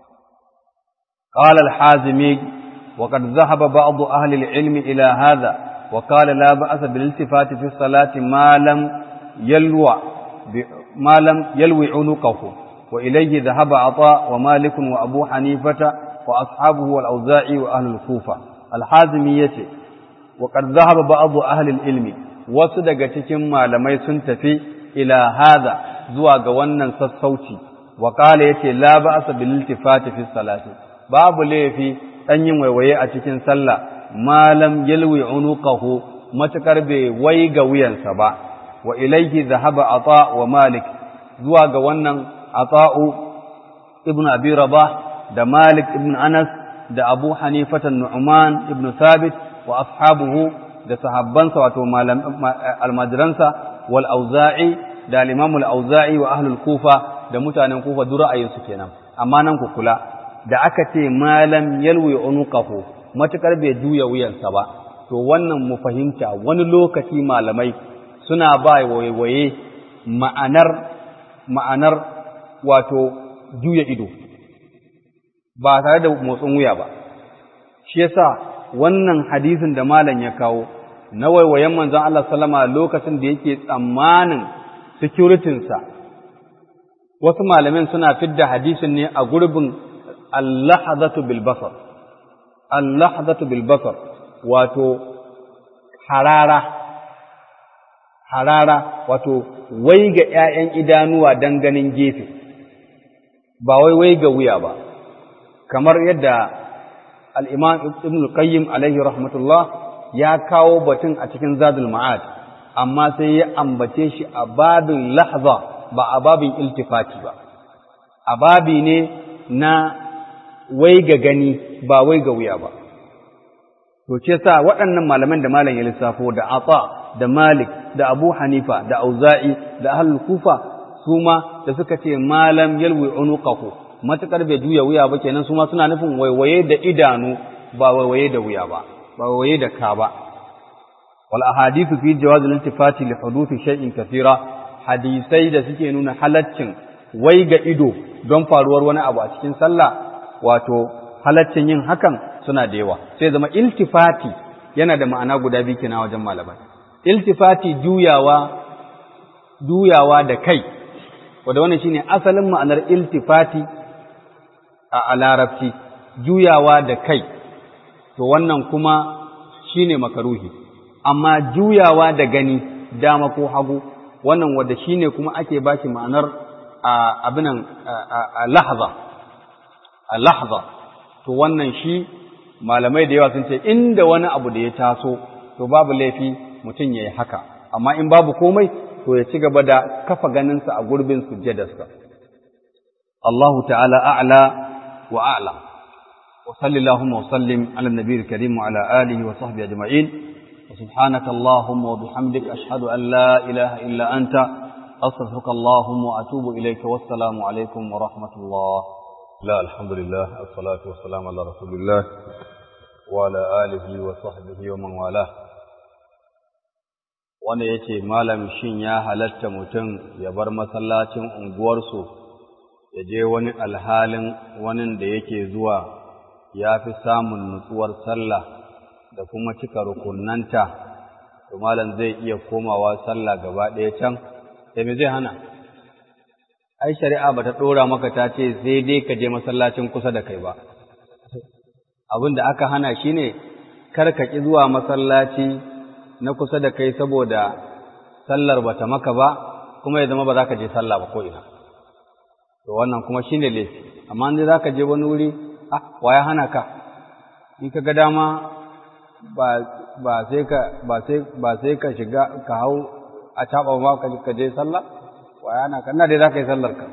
qala al-hazimi wa qad dhahaba ba'd ahli al-ilm ila hadha wa qala la ba'sa bil iltifati fi salati ma lam yalwa ma lam yalwi unuqahu وإليه ذهب عطاء ومالك وأبو حنيفة وأصحابه والأوزاعي وأهل الكوفة الحازمية وقد ذهب بعض أهل العلم وصدق تكما لم يسنتفي إلى هذا زواج ونن سصوتي وقال يتي لا بأس بالالتفات في الصلاة باب لي في أن يوي أتكن صلى ما لم يلوي عنقه متكر بويغ وينسبا وإليه ذهب عطاء ومالك زواج ونن Ata'u ibn Abi Rabah da Malik ibn Anas da Abu Hanifata Nu'man ibn Thabit wa ashabuhu da sahabbansa wato almajiransa wal Auza'i da al-Imam al-Auza'i wa ahlul Kufa da mutanen Kufa duk ra'ayinsu kenan amma nan ku kula da aka ce malam yalwi unuqahu matukar bai juya wuyansa ba to wannan mu fahimta wani lokaci malamai suna ba waye ma'anar ma'anar wato juya ido ba tare da motsin wuya ba shi yasa wannan hadisin da malam ya kawo na waiwayen manzon Allah sallama lokacin da yake tsammanin securitinsa wasu malamin suna fidda hadisin ne a gurbin allahazatu bil basar allahazatu bil basar wato harara harara wato wai ga ‘ya'yan idanuwa don ganin gefe, ba wai wai ga wuya ba, kamar yadda al'imam Ibn Qayyim alaihi rahmatullah ya kawo batun a cikin zadul ma'ad, amma sai ya ambace shi a babin lahza ba a babin iltifati ba, a babi ne na wai ga gani ba wai ga wuya ba. to ce sa waɗannan malaman da malam ya lissafo da Ata da Malik da Abu Hanifa da Auza'i da Ahlul Kufa su ma da suka ce malam yalwi unuqahu matakar bai juya wuya ba kenan su ma suna nufin waiwaye da idanu ba waiwaye da wuya ba ba waiwaye da ka ba wal ahadithu fi jawaz al-iltifati li huduthi shay'in kathira hadisai da suke nuna halaccin wai ga ido don faruwar wani abu a cikin sallah wato halaccin yin hakan suna da yawa sai zama iltifati yana da ma'ana guda biyu kina wajen malamai iltifati juyawa juyawa da kai wanda wannan shine asalin ma'anar iltifati a larabci juyawa da kai to wannan kuma shine makaruhi amma juyawa da gani dama ko hagu wannan wanda shine kuma ake baki ma'anar abinan a lahza a lahza to wannan shi malamai da yawa sun ce inda wani abu da ya taso to babu laifi mutum ya yi haka amma in babu komai to ya ci gaba da kafa ganinsa a gurbin sujjadarsa Allahu ta'ala a'la wa a'la wa sallallahu wa sallim ala nabiyil karim wa ala alihi wa sahbihi ajma'in wa subhanaka allahumma wa bihamdika ashhadu an la ilaha illa anta astaghfiruka allahumma wa atubu ilayka wassalamu alaikum wa rahmatullah لا الحمد لله الصلاة والسلام على رسول الله وعلى آله وصحبه ومن والاه wanda ya ce malam shin ya halatta mutum ya bar masallacin unguwarsu ya je wani alhalin wani da yake zuwa ya fi samun nutsuwar sallah da kuma cika rukunanta to malam zai iya komawa sallah gaba ɗaya can sai me zai hana ai shari'a bata ɗora maka ta ce sai dai ka je masallacin kusa da kai ba abin da aka hana shine kar ka ƙi zuwa masallaci na kusa da kai saboda sallar bata maka ba kuma ya zama ba za ka je sallah ba ko ina to wannan kuma shine laifi amma in za ka je wani wuri ah wa ya hana ka in ka ga dama ba ba sai ka ba sai ba sai ka shiga ka hau a taba ma ka je sallah wa ya hana ka ina dai za ka yi sallar ka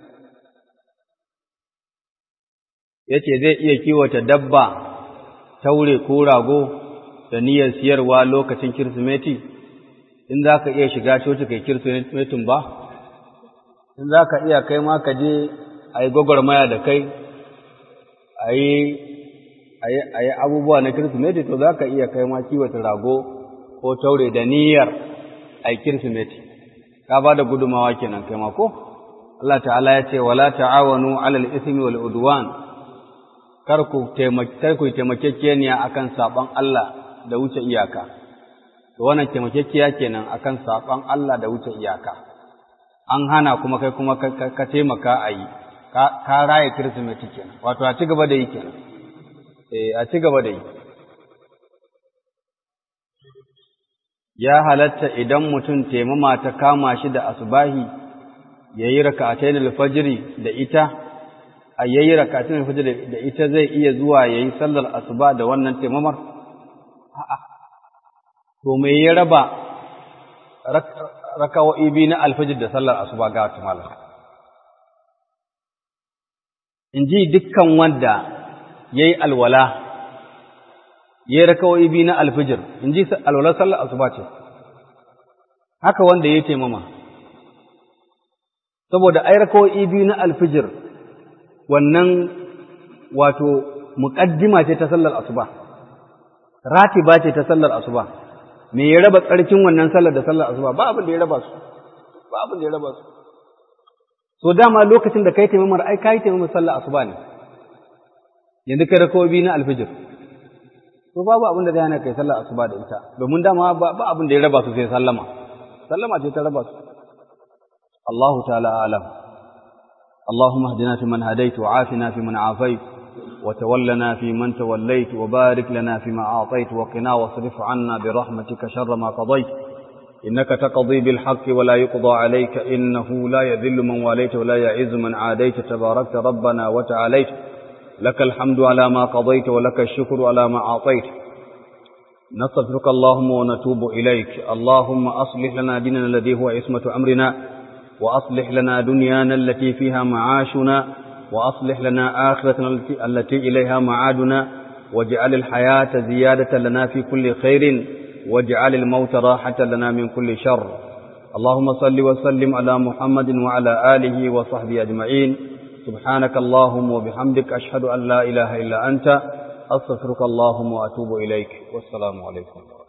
yace zai iya kiwata dabba taure ko rago da niyyar siyarwa lokacin Kirsimeti, in za ka iya shiga coci kai Kirsimetin ba, in za ka iya kai ma ka je a yi gwagwarmaya da kai, a yi abubuwa na Kirsimeti, to za ka iya kai ma kiwata rago ko taure da niyyar a yi Kirsimeti, ka ba da gudumawa kenan kai ma ko? Allah ta'ala ya ce, wala ta'awanu alal ismi wal udwan kar ku taimakekeniya akan saɓon Allah da wuce iyaka to wannan taimakekiya kenan akan saban Allah da wuce iyaka an hana kuma kai kuma ka taimaka a yi ka raye kirsimeti kenan wato a ci gaba da yi kenan eh a ci gaba da yi ya halatta idan mutum taimama ta kama shi da asubahi yayi raka'atayn al-fajr da ita a yayi raka'atayn al-fajr da ita zai iya zuwa yayi sallar asuba da wannan taimamar a'a to me ya raba rakawo'i biyu na alfajir da sallar asuba ga wata malam in ji dukkan wanda ya yi alwala ya yi rakawo'i biyu na alfajir in ji alwalar sallar asuba ce haka wanda ya yi taimama saboda ai rakawo'i biyu na alfajir wannan wato muƙaddima ce ta sallar asuba ratiba ce ta sallar asuba me ya raba tsarkin wannan sallar da sallar asuba ba abin da ya raba su ba abin da ya raba su so dama lokacin da kai taimamar ai kai taimamar sallar asuba ne yanzu kai rakawa biyu na alfijir to babu abin da zai hana kai sallar asuba da ita domin dama ba abin da ya raba su sai sallama sallama ce ta raba su Allahu ta'ala alam اللهم اهدنا فيمن هديت وعافنا فيمن عافيت وتولنا فيمن توليت وبارك لنا فيما أعطيت وقنا واصرف عنا برحمتك شر ما قضيت إنك تقضي بالحق ولا يقضى عليك إنه لا يذل من واليت ولا يعز من عاديت تباركت ربنا وتعاليت لك الحمد على ما قضيت ولك الشكر على ما أعطيت نستغفرك اللهم ونتوب إليك اللهم أصلح لنا ديننا الذي هو عصمة أمرنا وأصلح لنا دنيانا التي فيها معاشنا وأصلح لنا آخرتنا التي إليها معادنا واجعل الحياة زيادة لنا في كل خير واجعل الموت راحة لنا من كل شر اللهم صل وسلم على محمد وعلى آله وصحبه أجمعين سبحانك اللهم وبحمدك أشهد أن لا إله إلا أنت أستغفرك اللهم وأتوب إليك والسلام عليكم